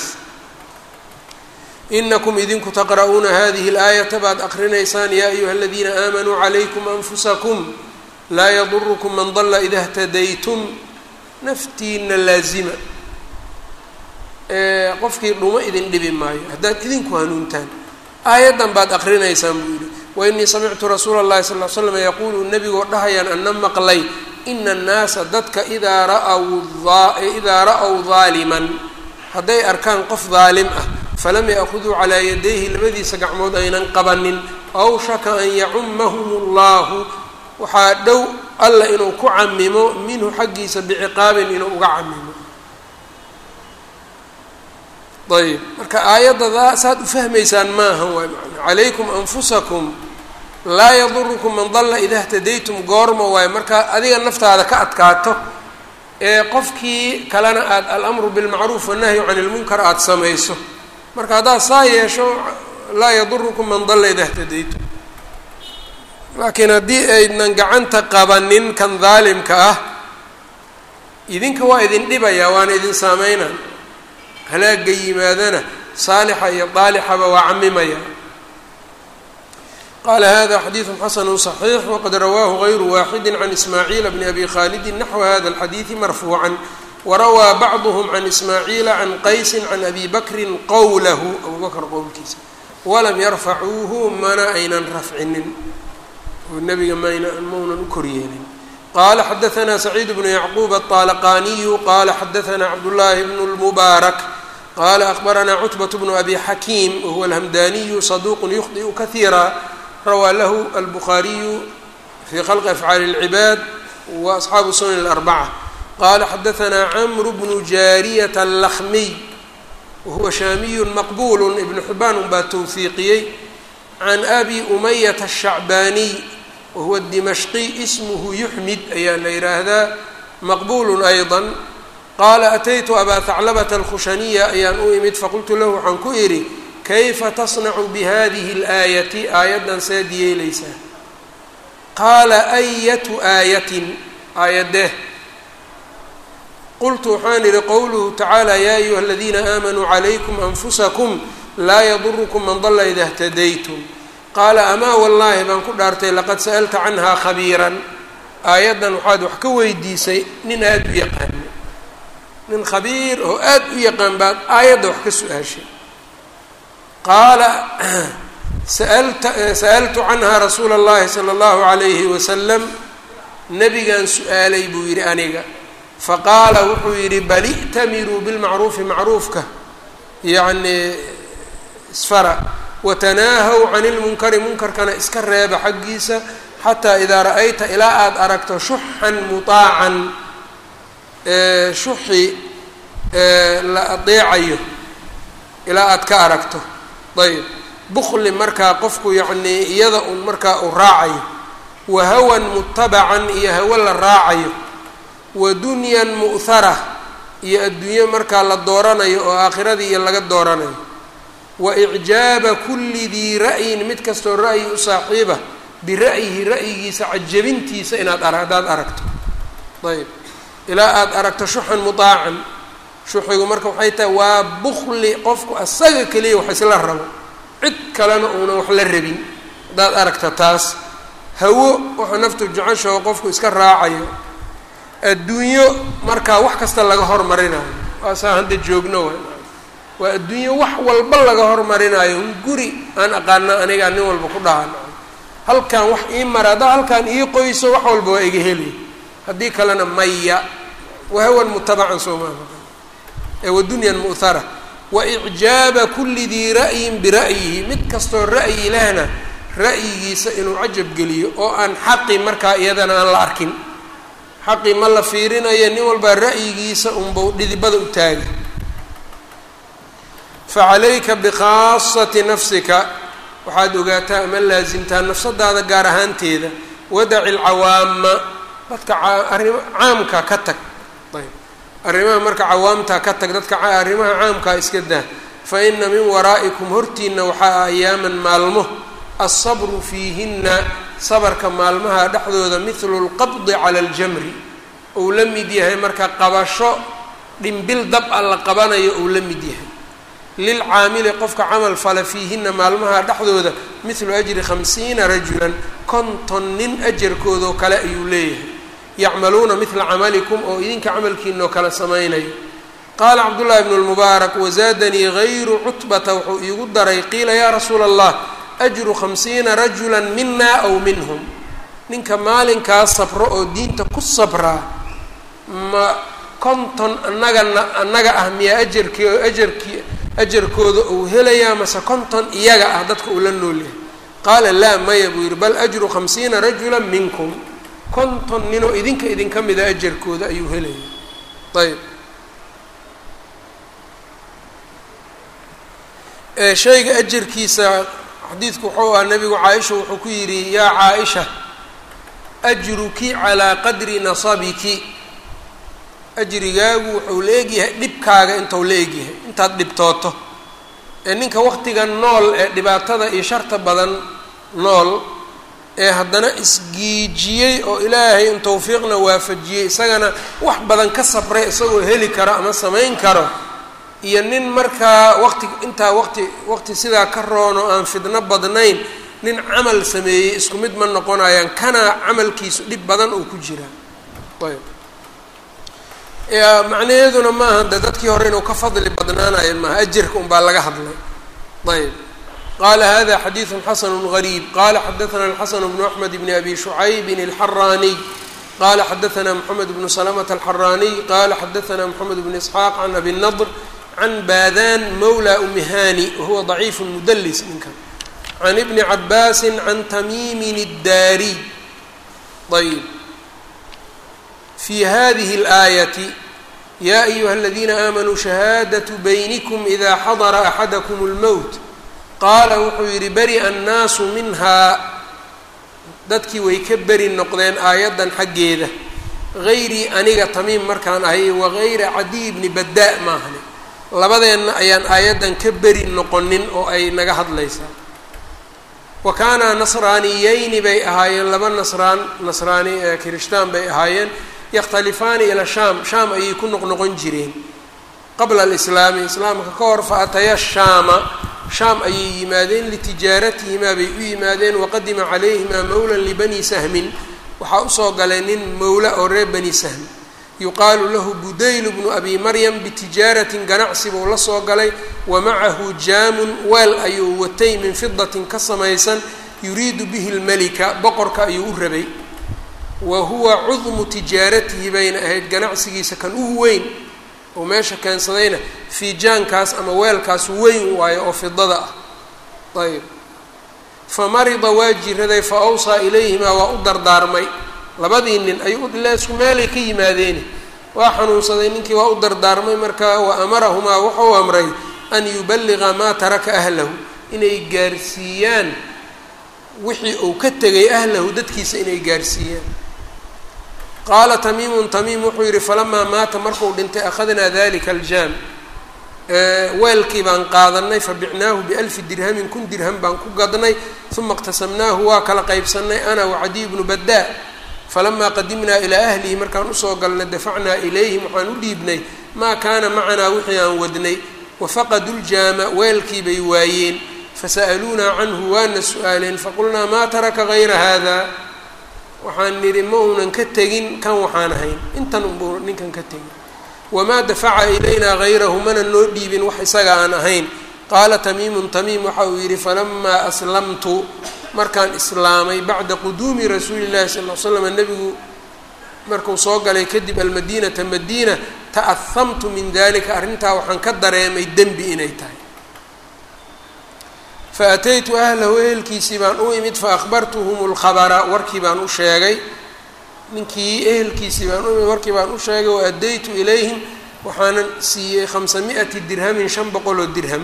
inakum idinku taqra'uuna hadihi اlaayata baad aqrinaysaan ya ayuha aladiina aamanuu calaykum anfusakum laa yadurkum man dala ida اhtadaytum naftiina laazima qofkii dhuma idin dhibi maayo haddaad idinku hanuuntaan aayaddan baad aqrinaysaan buu yihi wainii samictu rasuula اllahi sal l slam yaquulu nebigoo dhahayaan ana maqlay ina annaasa dadka idaa ra'w idaa ra'w daaliman hadday arkaan qof daalim ah falam ya'khuduu calaa yadayhi labadiisa gacmood aynan qabanin awshaka an yacumahum اllahu waxaa dhow alla inuu ku camimo minhu xaggiisa biciqaabin inuu uga camimo ayb marka aayadda saad u fahmaysaan maaha waay man calaykum anfusakum laa yadurukum man dalla ida htadaytum goorma waayo marka adiga naftaada ka adkaato ee qofkii kalena aada alamru bilmacruuf wannahyu can ilmunkar aada samayso marka haddaad saa yeesho laa yadurukum man dalla ida htadaytum laakiin haddii aydnan gacanta qabanin kan daalimka ah idinka waa idin dhibaya waana idin saameyna halaaga yimaadana saalixa iyo daalixaba waa camimaya qala hada xadiidu xasanu صaxiix waqad rawaahu gayru waaxidi can ismaaciila bni abi khalidi naxwa hada alxadiidi marfuucan warawaa bacduhm can ismaaciila can qaysi can abi bakrin qowlahu abu bakr qowlkiisa walam yarfacuuhu mana aynan rafcinin oo nabiga mayna maunan u koryeelin qala xadaثna saciid bnu yacquub aلطalaqaniyu qala xadaثna cabdullahi bn اlmubaarak qala akbarana cutbaة bnu abi xakiim wahuwa alhamdaniyu saduq yukhdiu kahiira rawaa lahu albukhaariyu fi khalqi afcaali اlcibaad wa asxaabu sunan اlarbaca qala xadaثna camru bnu jaariyata اllakhmiy wahuwa shaamiyu maqbul ibnu xibaan unbaa towfiiqiyey can abi umayata الshacbaaniy wahuwa dimashqi ismuhu yuxmid ayaa la yidhaahdaa maqbulu ayضa qaala ataytu abaa haclabata alkhushaniya ayaan u imid faqultu lahu waxaan ku idhi kayfa tasnacu bihadihi اlaayati aayaddan seed yeelaysaa qaala ayatu aayatin aayadeh qultu waxaan idhi qowluhu tacaala yaa ayuha aladiina aamanuu calaykum anfusakum laa yadurukum man dalla ida اhtadaytum qaala amaa wallaahi baan ku dhaartay laqad sa'alta canhaa khabiiran aayaddan waxaad wax ka weydiisay nin aada u yaqaano nin khabiir oo aada u yaqaan baad aayadda wax ka su-aashay qaala saalta sa'altu canhaa rasuula اllahi sala allahu calayhi wasalam nabigaan su-aalay buu yidhi aniga faqaala wuxuu yidhi bal i'tamiruu bilmacruufi macruufka yacni isfara watanaahaw cani lmunkari munkarkana iska reeba xaggiisa xataa idaa ra-ayta ilaa aada aragto shuxan mutaacan shuxi la adeecayo ilaa aada ka aragto ayb bukli markaa qofku yacnii iyada un markaa uu raacayo wa hawan mutabacan iyo hawo la raacayo wa dunyan mu'hara iyo adduunyo markaa la dooranayo oo aakhiradii iyo laga dooranayo wa icjaaba kulli dii ra'yin mid kastoo ra'yi u saaxiiba bira'yihi ra'yigiisa cajabintiisa inaad ar haddaad aragto ayb ilaa aada aragto shuxan mutaacan shuxigu marka waxay tahay waa bukli qofku asaga keliya wax isla rabo cid kalena uunan wax la rabin haddaad aragta taas hawo waxa naftu jeceshao qofku iska raacayo adduunyo markaa wax kasta laga hormarinayo waasaa hadda joogno wa waa adduunyo wax walba laga hormarinayo guri aan aqaana anigaa nin walba ku dhahan halkan wax ii mara haddaa halkaan ii qoyso wax walba waa iga heli haddii kalena maya wahawan mutabacan soomaaha ee wadunyan mu'hara wa icjaaba kulli dii ra'yin bira'yihi mid kastoo ra'yi lehna ra'yigiisa inuu cajab geliyo oo aan xaqi markaa iyadana aan la arkin xaqi ma la fiirinayo nin walbaa ra'yigiisa unbau dhidibada u taagi facalayka bikhaasati nafsika waxaad ogaataa ama laasimtaa nafsadaada gaar ahaanteeda wadaci alcawaama dadka arima caamka ka tag ayb arrimaha marka cawaamta ka tag dadka arrimaha caamkaa iska daa fa ina min waraa'ikum hortiina waxaa ayaaman maalmo alsabru fiihinna sabarka maalmaha dhexdooda mithlu lqabdi cala aljamri ou la mid yahay marka qabasho dhimbil dab a la qabanayo ou la mid yahay lilcaamili qofka camal fala fiihinna maalmaha dhexdooda mithlu ajri khamsiina rajulan konton nin ajarkoodoo kale ayuu leeyahay yacmaluuna midla camalikum oo idinka camalkiinoo kale samaynayo qaala cabdullaahi bnu lmubaarak wazaadanii gayru cutbata wuxuu iigu daray qiila yaa rasuula allah ajru khamsiina rajula mina aw minhum ninka maalinkaa sabro oo diinta ku sabraa ma konton annagana annaga ah miyaa ajarkii ajarkii ajarkooda uu helayaa mase konton iyaga ah dadka uu la nool yahay qaala laa maya buu yidhi bal ajru khamsiina rajula minkum konton ninoo idinka idinka mida ajarkooda ayuu helaya ayb shayga ajarkiisa xadiidku wuxuu ahaa nabigu caaisha wuxuu ku yidhi yaa caaisha ajruki calaa qadri nasabiki ajrigaagu wuxuu la egyahay dhibkaaga intuu la egyahay intaad dhibtooto ee ninka waqtigan nool ee dhibaatada iyo sharta badan nool ee haddana isgiijiyey oo ilaahay in tawfiiqna waafajiyey isagana wax badan ka sabray isagoo heli karo ama samayn karo iyo nin markaa waqti intaa waqti waqti sidaa ka roono aan fidno badnayn nin camal sameeyey isku mid ma noqonayaan kana camalkiisu dhib badan uu ku jiraa ayb macnaheeduna maaha de dadkii hore inuu ka fadli badnaanayo maaha ajarka unbaa laga hadlay ayb qala hada xadiiثu xasn غrيb qala xadaثna الxasn بن أحmed بn abi شhucayb الxaraniy qala xadaثna mحamed بن سلمة الxaraniy qala xadaثna mحamed بن isxaaq can abi النضr can badan mawlى umihani wahuwa ضaciif mudls ninkan can ibni cabaasi can tamimin الdaariy ayb fi hadihi الآayaةi ya أyuha اladina آmanuu shahaadaة baynكm إida xadra أxadkm الmowt qaala wuxuu yidhi beri-a annaasu minhaa dadkii way ka beri noqdeen aayaddan xaggeeda hayrii aniga tamiim markaan ahay wagayra cadiy bni baddaa maahane labadeenna ayaan aayaddan ka beri noqonin oo ay naga hadlaysaa wa kaanaa nasraaniyeyni bay ahaayeen laba nasraan nasraani ee kirishtaan bay ahaayeen yakhtalifaani ila shaam shaam ayay ku noqnoqon jireen qabla alislaami islaamka ka hor fa ataya shaama shaam ayay yimaadeen litijaaratihimaa bay u yimaadeen waqadima calayhimaa mowlan libani sahmin waxaa usoo galay nin mowla oo reer bani sahm yuqaalu lahu budaylu bnu abi maryam bitijaaratin ganacsi buu la soo galay wa macahu jaamun weel ayuu watay min fidatin ka samaysan yuriidu bihi lmelika boqorka ayuu u rabay wa huwa cudmu tijaaratihi bayna ahayd ganacsigiisa kan ugu weyn oo meesha keensadayna fiijaankaas ama weelkaas weyn waayo oo fidada ah ayb fa marida waa jiraday fa awsaa ilayhimaa waa u dardaarmay labadii nin ayuu ilaa isku meelay ka yimaadeeni waa xanuunsaday ninkii waa u dardaarmay markaa wa amarahumaa wuxuu amray an yuballiqa maa taraka ahlahu inay gaarsiiyaan wixii uu ka tegay ahlahu dadkiisa inay gaarsiiyaan qaala tamiimun tamiim wuxuu yidhi falamaa maata markuu dhintay akhadnaa dalika aljaam weelkii baan qaadanay fabicnaahu bialfi dirhamin kun dirham baan ku gadnay uma اqtasamnaahu waa kala qaybsanay ana wacadiy bnu baddaa falamaa qadimnaa ilaa ahlihi markaan usoo galnay dafacnaa ilayhim waxaan u dhiibnay maa kaana macanaa wixii aan wadnay wafaqadu ljaama weelkii bay waayeen fasa'aluunaa canhu waana su-aaleen faqulnaa maa taraka gayra hada waxaan nidhi ma uunan ka tegin kan waxaan ahayn intan unbuu ninkan ka tegin wamaa dafaca ilaynaa hayrahu mana noo dhiibin wax isaga aan ahayn qaala tamiimun tamiim waxa uu yidhi falamaa aslamtu markaan islaamay bacda quduumi rasuuli llahi sal l slam nebigu markuu soo galay kadib almadiinata madiina ta'ahamtu min dalika arrintaa waxaan ka dareemay dembi inay tahay faataytu ahlahu ehelkiisii baan u imid faahbartuhum lkhabara warkii baan u sheegay ninkii ehelkiisii baan u imid warkii baan u sheegay waadaytu ilayhim waxaanan siiyey khamsa mi'ati dirhamin shan boqol oo dirham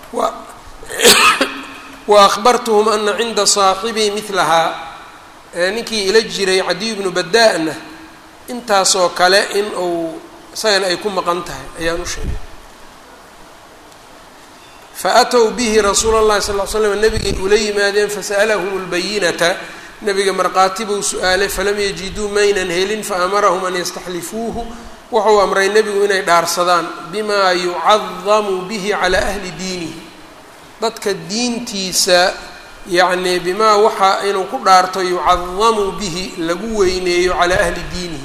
wa ahbartuhum ana cinda saaxibii milahaa ninkii ila jiray cadiy bnu badaa-na intaasoo kale in uu isagana ay ku maqan tahay ayaan u sheegay faatow bihi rasuula اllahi sal l slam nabigay ula yimaadeen fasa'alahum اlbayinata nabiga markhaati buu su-aalay falam yajiduu maynan helin faamarahum an yastaxlifuuhu wuxuu amray nebigu inay dhaarsadaan bimaa yucadamu bihi calaa ahli diinihi dadka diintiisa yacnii bimaa waxa inuu ku dhaarto yucadamu bihi lagu weyneeyo calaa ahli diinihi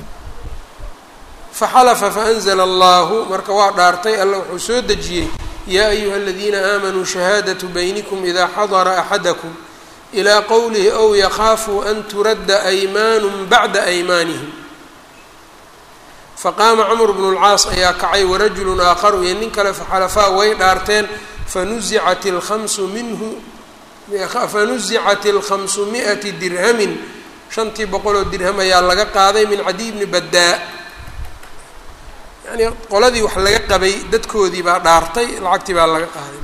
faxalafa faanzla allahu marka waa dhaartay alla wuxuu soo dejiyey yaa ayuha aladiina aamanuu shahaadatu baynikum idaa xadara axadakum ilaa qowlihi ow yakhaafuu an turadda aymaanun bacda aymaanihim faqaama camr bnu lcaas ayaa kacay warajulun aakharu iyo nin kale faxalafaa way dhaarteen fanuzicat alkhamsu minhu fanuzicat alkhamsu mi'ati dirhamin shantii boqoloo dirham ayaa laga qaaday min cadiy bni baddaa yani qoladii wax laga qabay dadkoodii baa dhaartay lacagtii baa laga qaaday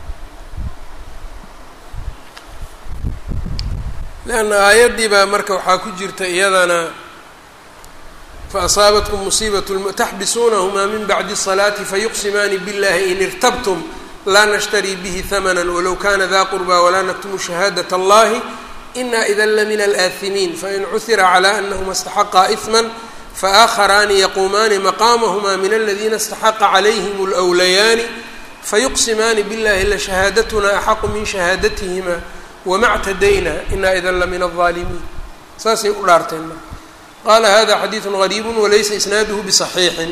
leanna aayaddii baa marka waxaa ku jirta iyadana faasaabatkum musiibat taxbisuunahumaa min bacdi الصalaati fayuqsimaani biاllahi in irtabtum laa nashtarii bihi hamana walow kana da qurba walaa naktumu shahaadaة اllahi ina ida lamina alaaثimiin fain cuhira calى anahuma اstaxaqaa إثma faآkharaani yaquumaani maqaamahma min aladina اstaxaqa calayhim اlأwlayaani fayuqsimaani biاllahi lashahaadaتna axaqu min shahaadatihima wma ctadayna ina ida lamina الظaalimiin saasay u dhaarteen marka qala hada xadiiثu غariib walaysa isnaaduhu bصaxiixin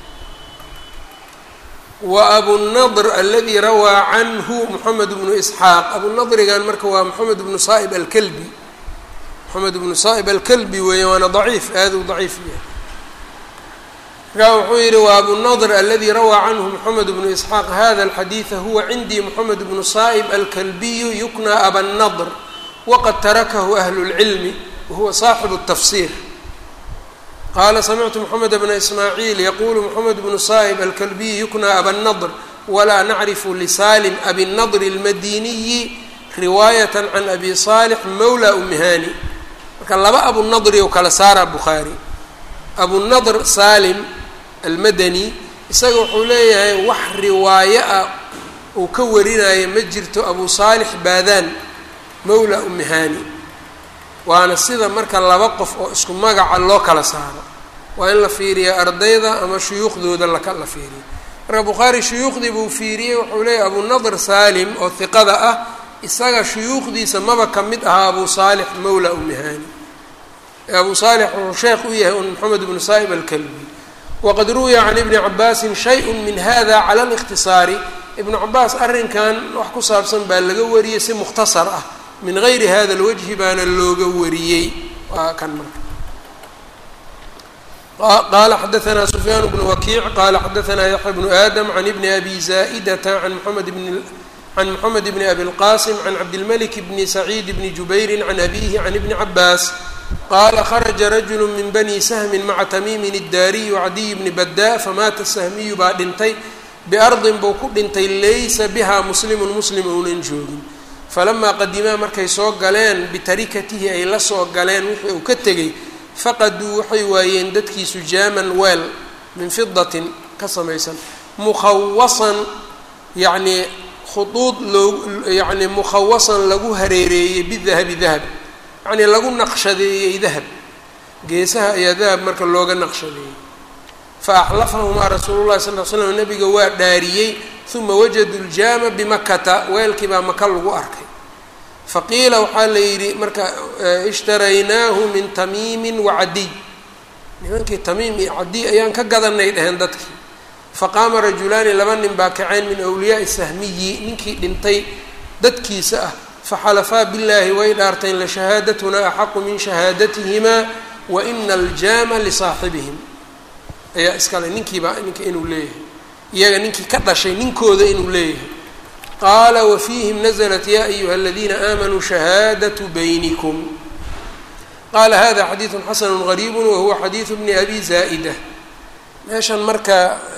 waabunadr aladi rawaa canhu moxamed bnu isxaaq abunadrigan marka waa moxamed bnu saa'ib alkalbi moxamed bnu saa'ib alkalbi weeye waana daciif aad u daciif yahay markaa wuxuu yihi wa abunadr aladi rawaa canhu moxamed bnu isxaaq hada alxadiida huwa cindii moxamed bnu saa'ib alkalbiyu yukna abanadr waqad tarakahu ahlu اlcilmi wahuwa saaxibu الtafsir qala samictu mxamed bna ismaaciil yaqulu mxamed bnu saa'ib alkalbiyi yukna abanadr walaa nacrifu lisalim abinadr اlmadiniyi riwaayat can abi saalix mawla umihani marka laba abunadri ou kala saara bukhaari abunadr salim almadani isaga wuxuu leeyahay wax riwaayo ah uu ka warinayo ma jirto abu saalix baadaan mawla umihani waana sida marka laba qof oo isku magaca loo kala saaro waa in la fiiriya ardayda ama shuyuukhdooda laka la fiiriyo marka bukhaari shuyuukhdii buu fiiriyey wuxuu leeyahy abunadr salim oo hiqada ah isaga shuyuukhdiisa maba ka mid ahaa abu saalix mawla umihani abu saalix wuxuu sheekh u yahay un moxamed bnu saa'ib alkalbi waqad ruwiya can ibni cabaasin shay-un min hada cala اlikhtisaari ibnu cabaas arrinkan wax ku saabsan baa laga wariyey si mukhtasar ah min gayri hada lwajhi baana looga wariyey waa kan marka qala xadaanaa sufyaan bnu wakiic qala xadaanaa yaxya bnu aadam can ibni abi zaa'idata an moxamed bn can moxamed bni abi lqasim can cabdilmalik bni saciid bni jubayri can abihi can ibni cabaas qaala kharaja rajulu min bani sahmin maca tamiimin iddaariy wacadiy bni baddaa famaata sahmiyu baa dhintay biardin buu ku dhintay laysa biha muslimun muslim ounan joogin falamaa qadimaa markay soo galeen bitarikatihi ay la soo galeen wixii uu ka tegey faqaduu waxay waayeen dadkiisu jaaman weel min fidatin ka samaysan mukhawasan yacnii khuduud loo yacni mukhawasan lagu hareereeyey bidahabi dahab yacnii lagu naqshadeeyey dahab geesaha ayaa dahab marka looga naqshadeeyey fa axlafahumaa rasuulu llahi sal l slam nabiga waa dhaariyey uma wajaduu ljaama bimakata weelkii baa maka lagu arkay faqiila waxaa la yidhi marka ishtaraynaahu min tamiimin wacadiy nimankii tamiim iyo cadiy ayaan ka gadanay dheheen dadkii faqaama rajulaani laba nin baa kaceen min awliyaai sahmiyi ninkii dhintay dadkiisa ah faxalafaa billaahi way dhaarteen lashahaadatuna axaqu min shahaadatihimaa wa ina aljaama lisaaxibihim ayaa iskale ninkiibaa ninka inuu leeyahay iyaga ninkii ka dhashay ninkooda inuu leeyahay qaala wafiihim naزlat ya ayuha aladiina aamanuu shahaadaةu baynikum qaala hada xadiiثu xasanu غariib wahuwa xadiiثu bni abi zaa'ida meeshan marka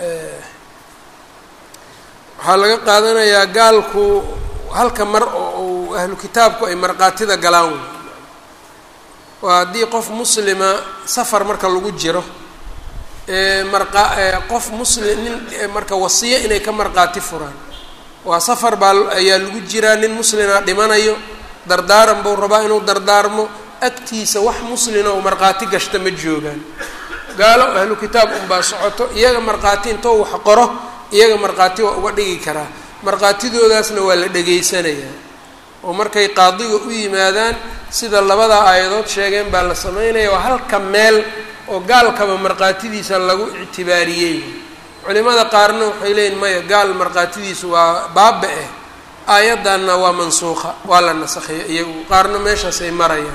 waxaa laga qaadanayaa gaalku halka mar oo ahlu kitaabku ay markaatida galaan waa haddii qof muslima safar marka lagu jiro marqa qof muslim nin marka wasiyo inay ka marqaati furaan waa safar baa ayaa lagu jiraa nin muslina dhimanayo dardaaran buu rabaa inuu dardaarmo agtiisa wax muslina oo markhaati gashta ma joogaan gaalo ahlu kitaab unbaa socoto iyaga markhaati intoo wax qoro iyaga markhaati waa uga dhigi karaa markhaatidoodaasna waa la dhegaysanayaa oo markay qaadiga u yimaadaan sida labada aayadood sheegeen baa la sameynaya waa halka meel oo gaalkaba markhaatidiisa lagu ictibaariyey culimada qaarna waxay leeyihin maya gaal markhaatidiisu waa baaba eh aayaddanna waa mansuuqa waa la nasakhiya iyagu qaarna meeshaasay marayaan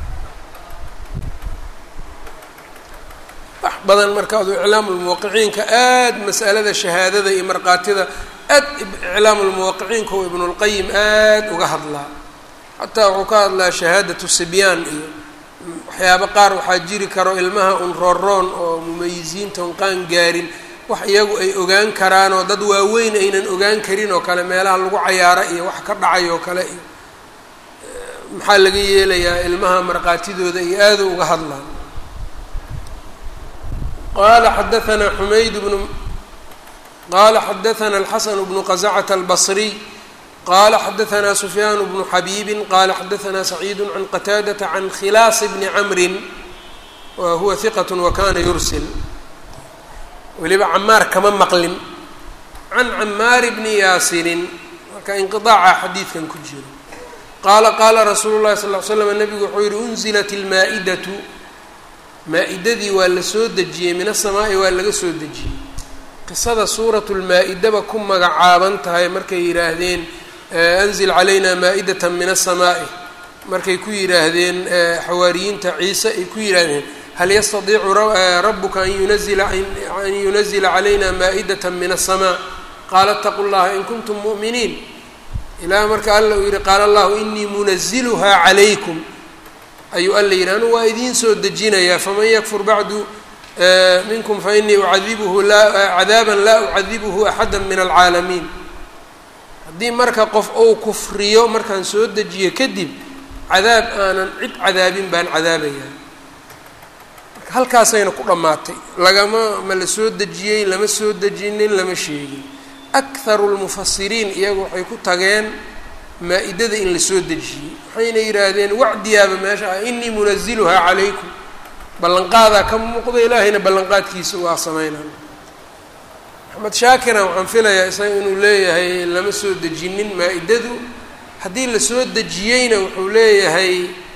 wax badan marka adu iclaamulmuwaqiciinka aad mas'alada shahaadada iyo markhaatida aad iclaamulmuwaqiciinka oo ibnulqayim aad uga hadlaa xataa wuxuu ka hadlaa shahaadatu sibyaan iyo waxyaabo qaar waxaa jiri karo ilmaha un rooroon oo mumayisiinta un qaan gaarin wax iyagu ay ogaan karaan oo dad waaweyn aynan ogaan karin oo kale meelaha lagu cayaaro iyo wax ka dhacay oo kale iyo maxaa laga yeelayaa ilmaha markhaatidooda iyo aada uga hadlaan qala xadaanaa xumayd bnu qala xadaana alxasan bnu qazacata albasriy qala xadaanaa sufyaan bnu xabiibi qala xadaanaa saciid can qataadata can khilaas bni camrin wa huwa hiqat wakana yursil weliba camaar kama maqlin can camaari bni yaasirin marka inqiaaca xadiidkan ku jiro qaala qaala rasuulu llahi sal l slam nabigu wuxuu yihi unzilat ilmaa-idatu maa-idadii waa la soo dejiyey min asamaa'i waa laga soo dejiyey qisada suuratu lmaa-idaba ku magacaaban tahay markay yidhaahdeen anzil calayna maa-idatan min asamaa'i markay ku yidhaahdeen xawaariyiinta ciise ay ku yidhaahdeen hal yastadiicu rabuka an yunazila an yunazila calayna maa-idatan min asamaa qaala ataqu llaha in kuntum mu'miniin ilaa marka alla uu yihi qaala allahu inii munaziluhaa calaykum ayuu alla yidhi anu waa idiin soo dejinayaa faman yakfur bacdu minkum fainii ucadibuhu laa cadaaban laa ucadibuhu axada min alcaalamiin haddii marka qof ou kufriyo markaan soo dejiyo kadib cadaab aanan cid cadaabin baan cadaabayaa marka halkaasayna ku dhammaatay lagama ma la soo dejiyey lama soo dejinin lama sheegin akharu lmufasiriin iyagu waxay ku tageen maa-idada in la soo dejiyey waxayna yidhaahdeen wacdiyaaba meesha ah inii munaziluhaa calaykum ballanqaadaa ka muuqda ilaahayna ballanqaadkiisa waa sameynaa maxamed shaakiran waxaan filayaa isaga inuu leeyahay lama soo dejinin maa-idadu haddii la soo dejiyeyna wuxuu leeyahay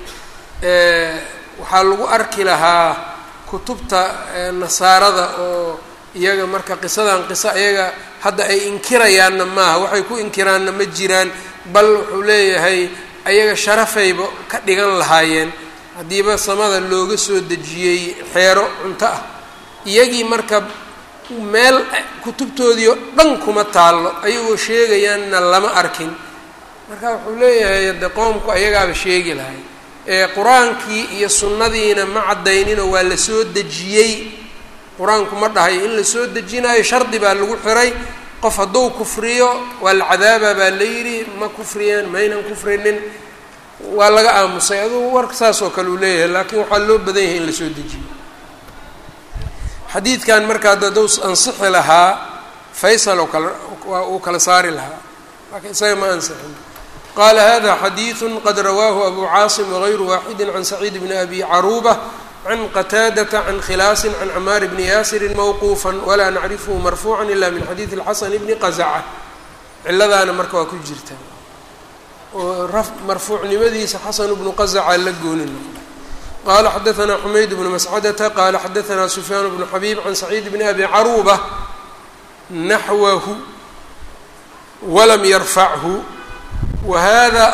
waxaa lagu arki lahaa kutubta nasaarada oo iyaga marka qisadan qiso iyaga hadda ay inkirayaanna maaha waxay ku inkiraanna ma jiraan bal wuxuu leeyahay ayaga sharafayba ka dhigan lahaayeen haddiiba samada looga soo dejiyey xeero cunto ah iyagii marka meel kutubtoodii oo dhan kuma taallo ayagoo sheegayaanna lama arkin marka wuxuu leeyahay de qoomku ayagaaba sheegi lahay ee qur-aankii iyo sunnadiina ma caddayninoo waa la soo dejiyey qur-aanku ma dhahayo in la soo dejinayo shardi baa lagu xiray qof hadduu kufriyo waa la cadaaba baa la yidhi ma kufriyeen maynan kufrinin waa laga aamusay adugu warka saas oo kale uu leeyahay laakiin waxaa loo badan yahay in la soo dejiyo xadiidkan markaa daduu ansixi lahaa faysal oo kale uu kala saari lahaa laakiin isaga ma ansixin qaala hada xadiidu qad rawaahu abu caasim wagayru waaxidi can saciid bni abi caruuba can qataadata can khilaasin can camaar bni yaasirin mawquufa walaa nacrifhu marfuuca ila min xadiidi اlxasan bni qazaca ciladaana marka waa ku jirta oo marfuucnimadiisa xasan bnu qazaca la gooni noqda qala xadaanaa xumayd bnu mascadata qala xadaanaa sufyaan bnu xabiib can saciid bni abi caruuba naxwahu walam yarfachu wa hada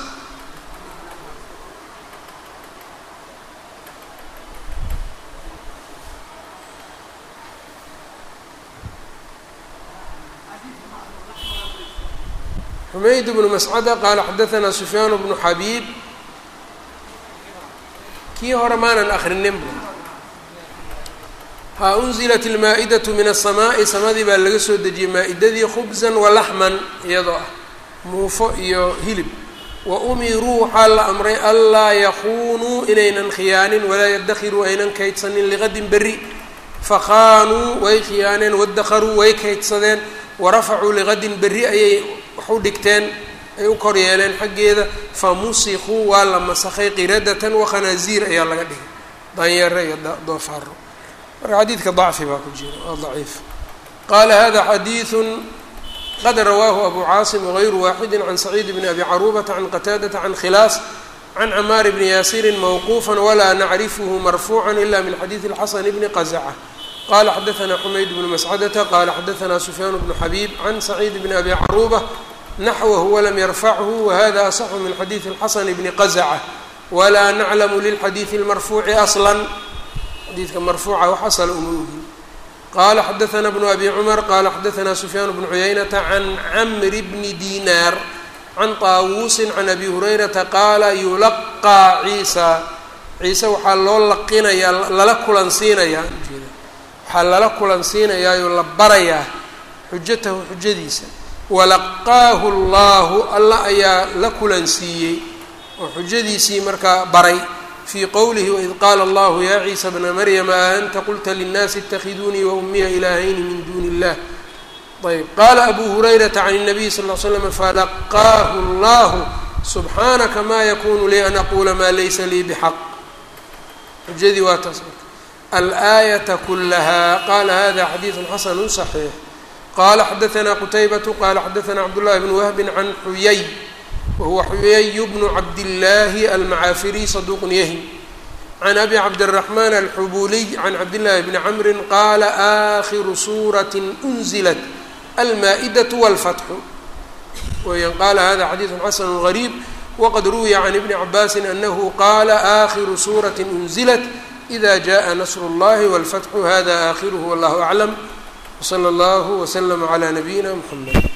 xumayd bnu mascada qaala xadaanaa sufyaan bnu xabiib kii hore maanan akrininba ha unzilat ilmaa-idatu min asamaa'i samadii baa laga soo dejiyey maa-idadii khubsan walaxman iyadoo ah muufo iyo hilib wa umiruu waxaa la amray anlaa yakuunuu inaynan khiyaanin walaa yaddakhiruu aynan kaydsanin liqadin berri fakhaanuu way khiyaaneen wadakharuu way kaydsadeen warafacuu liqadin berri ayay wax u dhigteen ay u kor yeeleen xaggeeda fa musikuu waa la masakhay qiradatan wakhanaaziir ayaa laga dhigay danyeere iyo doofaaro marka xadiidka dacfi baa ku jira waa daciif qaala hada xadiiثu qad rawaahu abu caasim wغayru waaxidi can saciid bni abi caruubata can qataadata can khilaas can camaar bni yaasirin mawquufa walaa nacrifhu marfuuca ila min xadiidi اlxasan bni qazaca qala xadaanaa xumayd bnu mascadata qala xadaanaa sufyaan bnu xabiib can saciid bni abi caruuba naxwahu walam yarfachu wahada asaxu min xadiidi اlxasan bni qazaca walaa naclamu lilxadiidi اlmarfuuci asla xadiidka marfuuca wax asala uma ogin qala xadaanaa bnu abi cumar qala xadaanaa sufyaan bnu cuyaynata can camri bni dinaar can taawuusin can abi hurayrata qaala yulaqaa ciisa ciise waxaa loo laqinayaa lala kulansiinayaa ujeeda waxaa lala kulansiinayaayoo la barayaa xujatahu xujadiisa walaqaahu allahu alla ayaa la kulansiiyey oo xujadiisii markaa baray fii qowlihi waid qaala allahu yaa ciisa bna maryama a anta qulta linnaasi اtakhiduunii waummiya ilaahayni min duuni illah ayb qaala abu hurayrata can الnabiy sal ll slam falaqaahu allahu subxaanaka ma yakunu lii an aquula maa laysa lii bxaq xujadii waa taas alaayata kulaha qala hada xadiidu xasanu صaxiix qala xadaثna qutaybatu qala xadaثna cabdullahi bn wahbi can xuyay wahuwa xuyay bnu cabdillaahi almacaafiriy saduuq yahim can abi cabdالraxman alxubuliy can cabdillahi bni camri qala akhiru suuraة unzilat almaa-idaة wاlfatxu weyaan qala hada xadiidu xasanu غariib wqad ruwiya can ibni cabaasi anahu qala akhiru suuraة unzilat إida jaءa nasr اllahi wاlfatxu hada akhiruhu wallah aclam wslى اllah wslm عlى nabiyina mxamed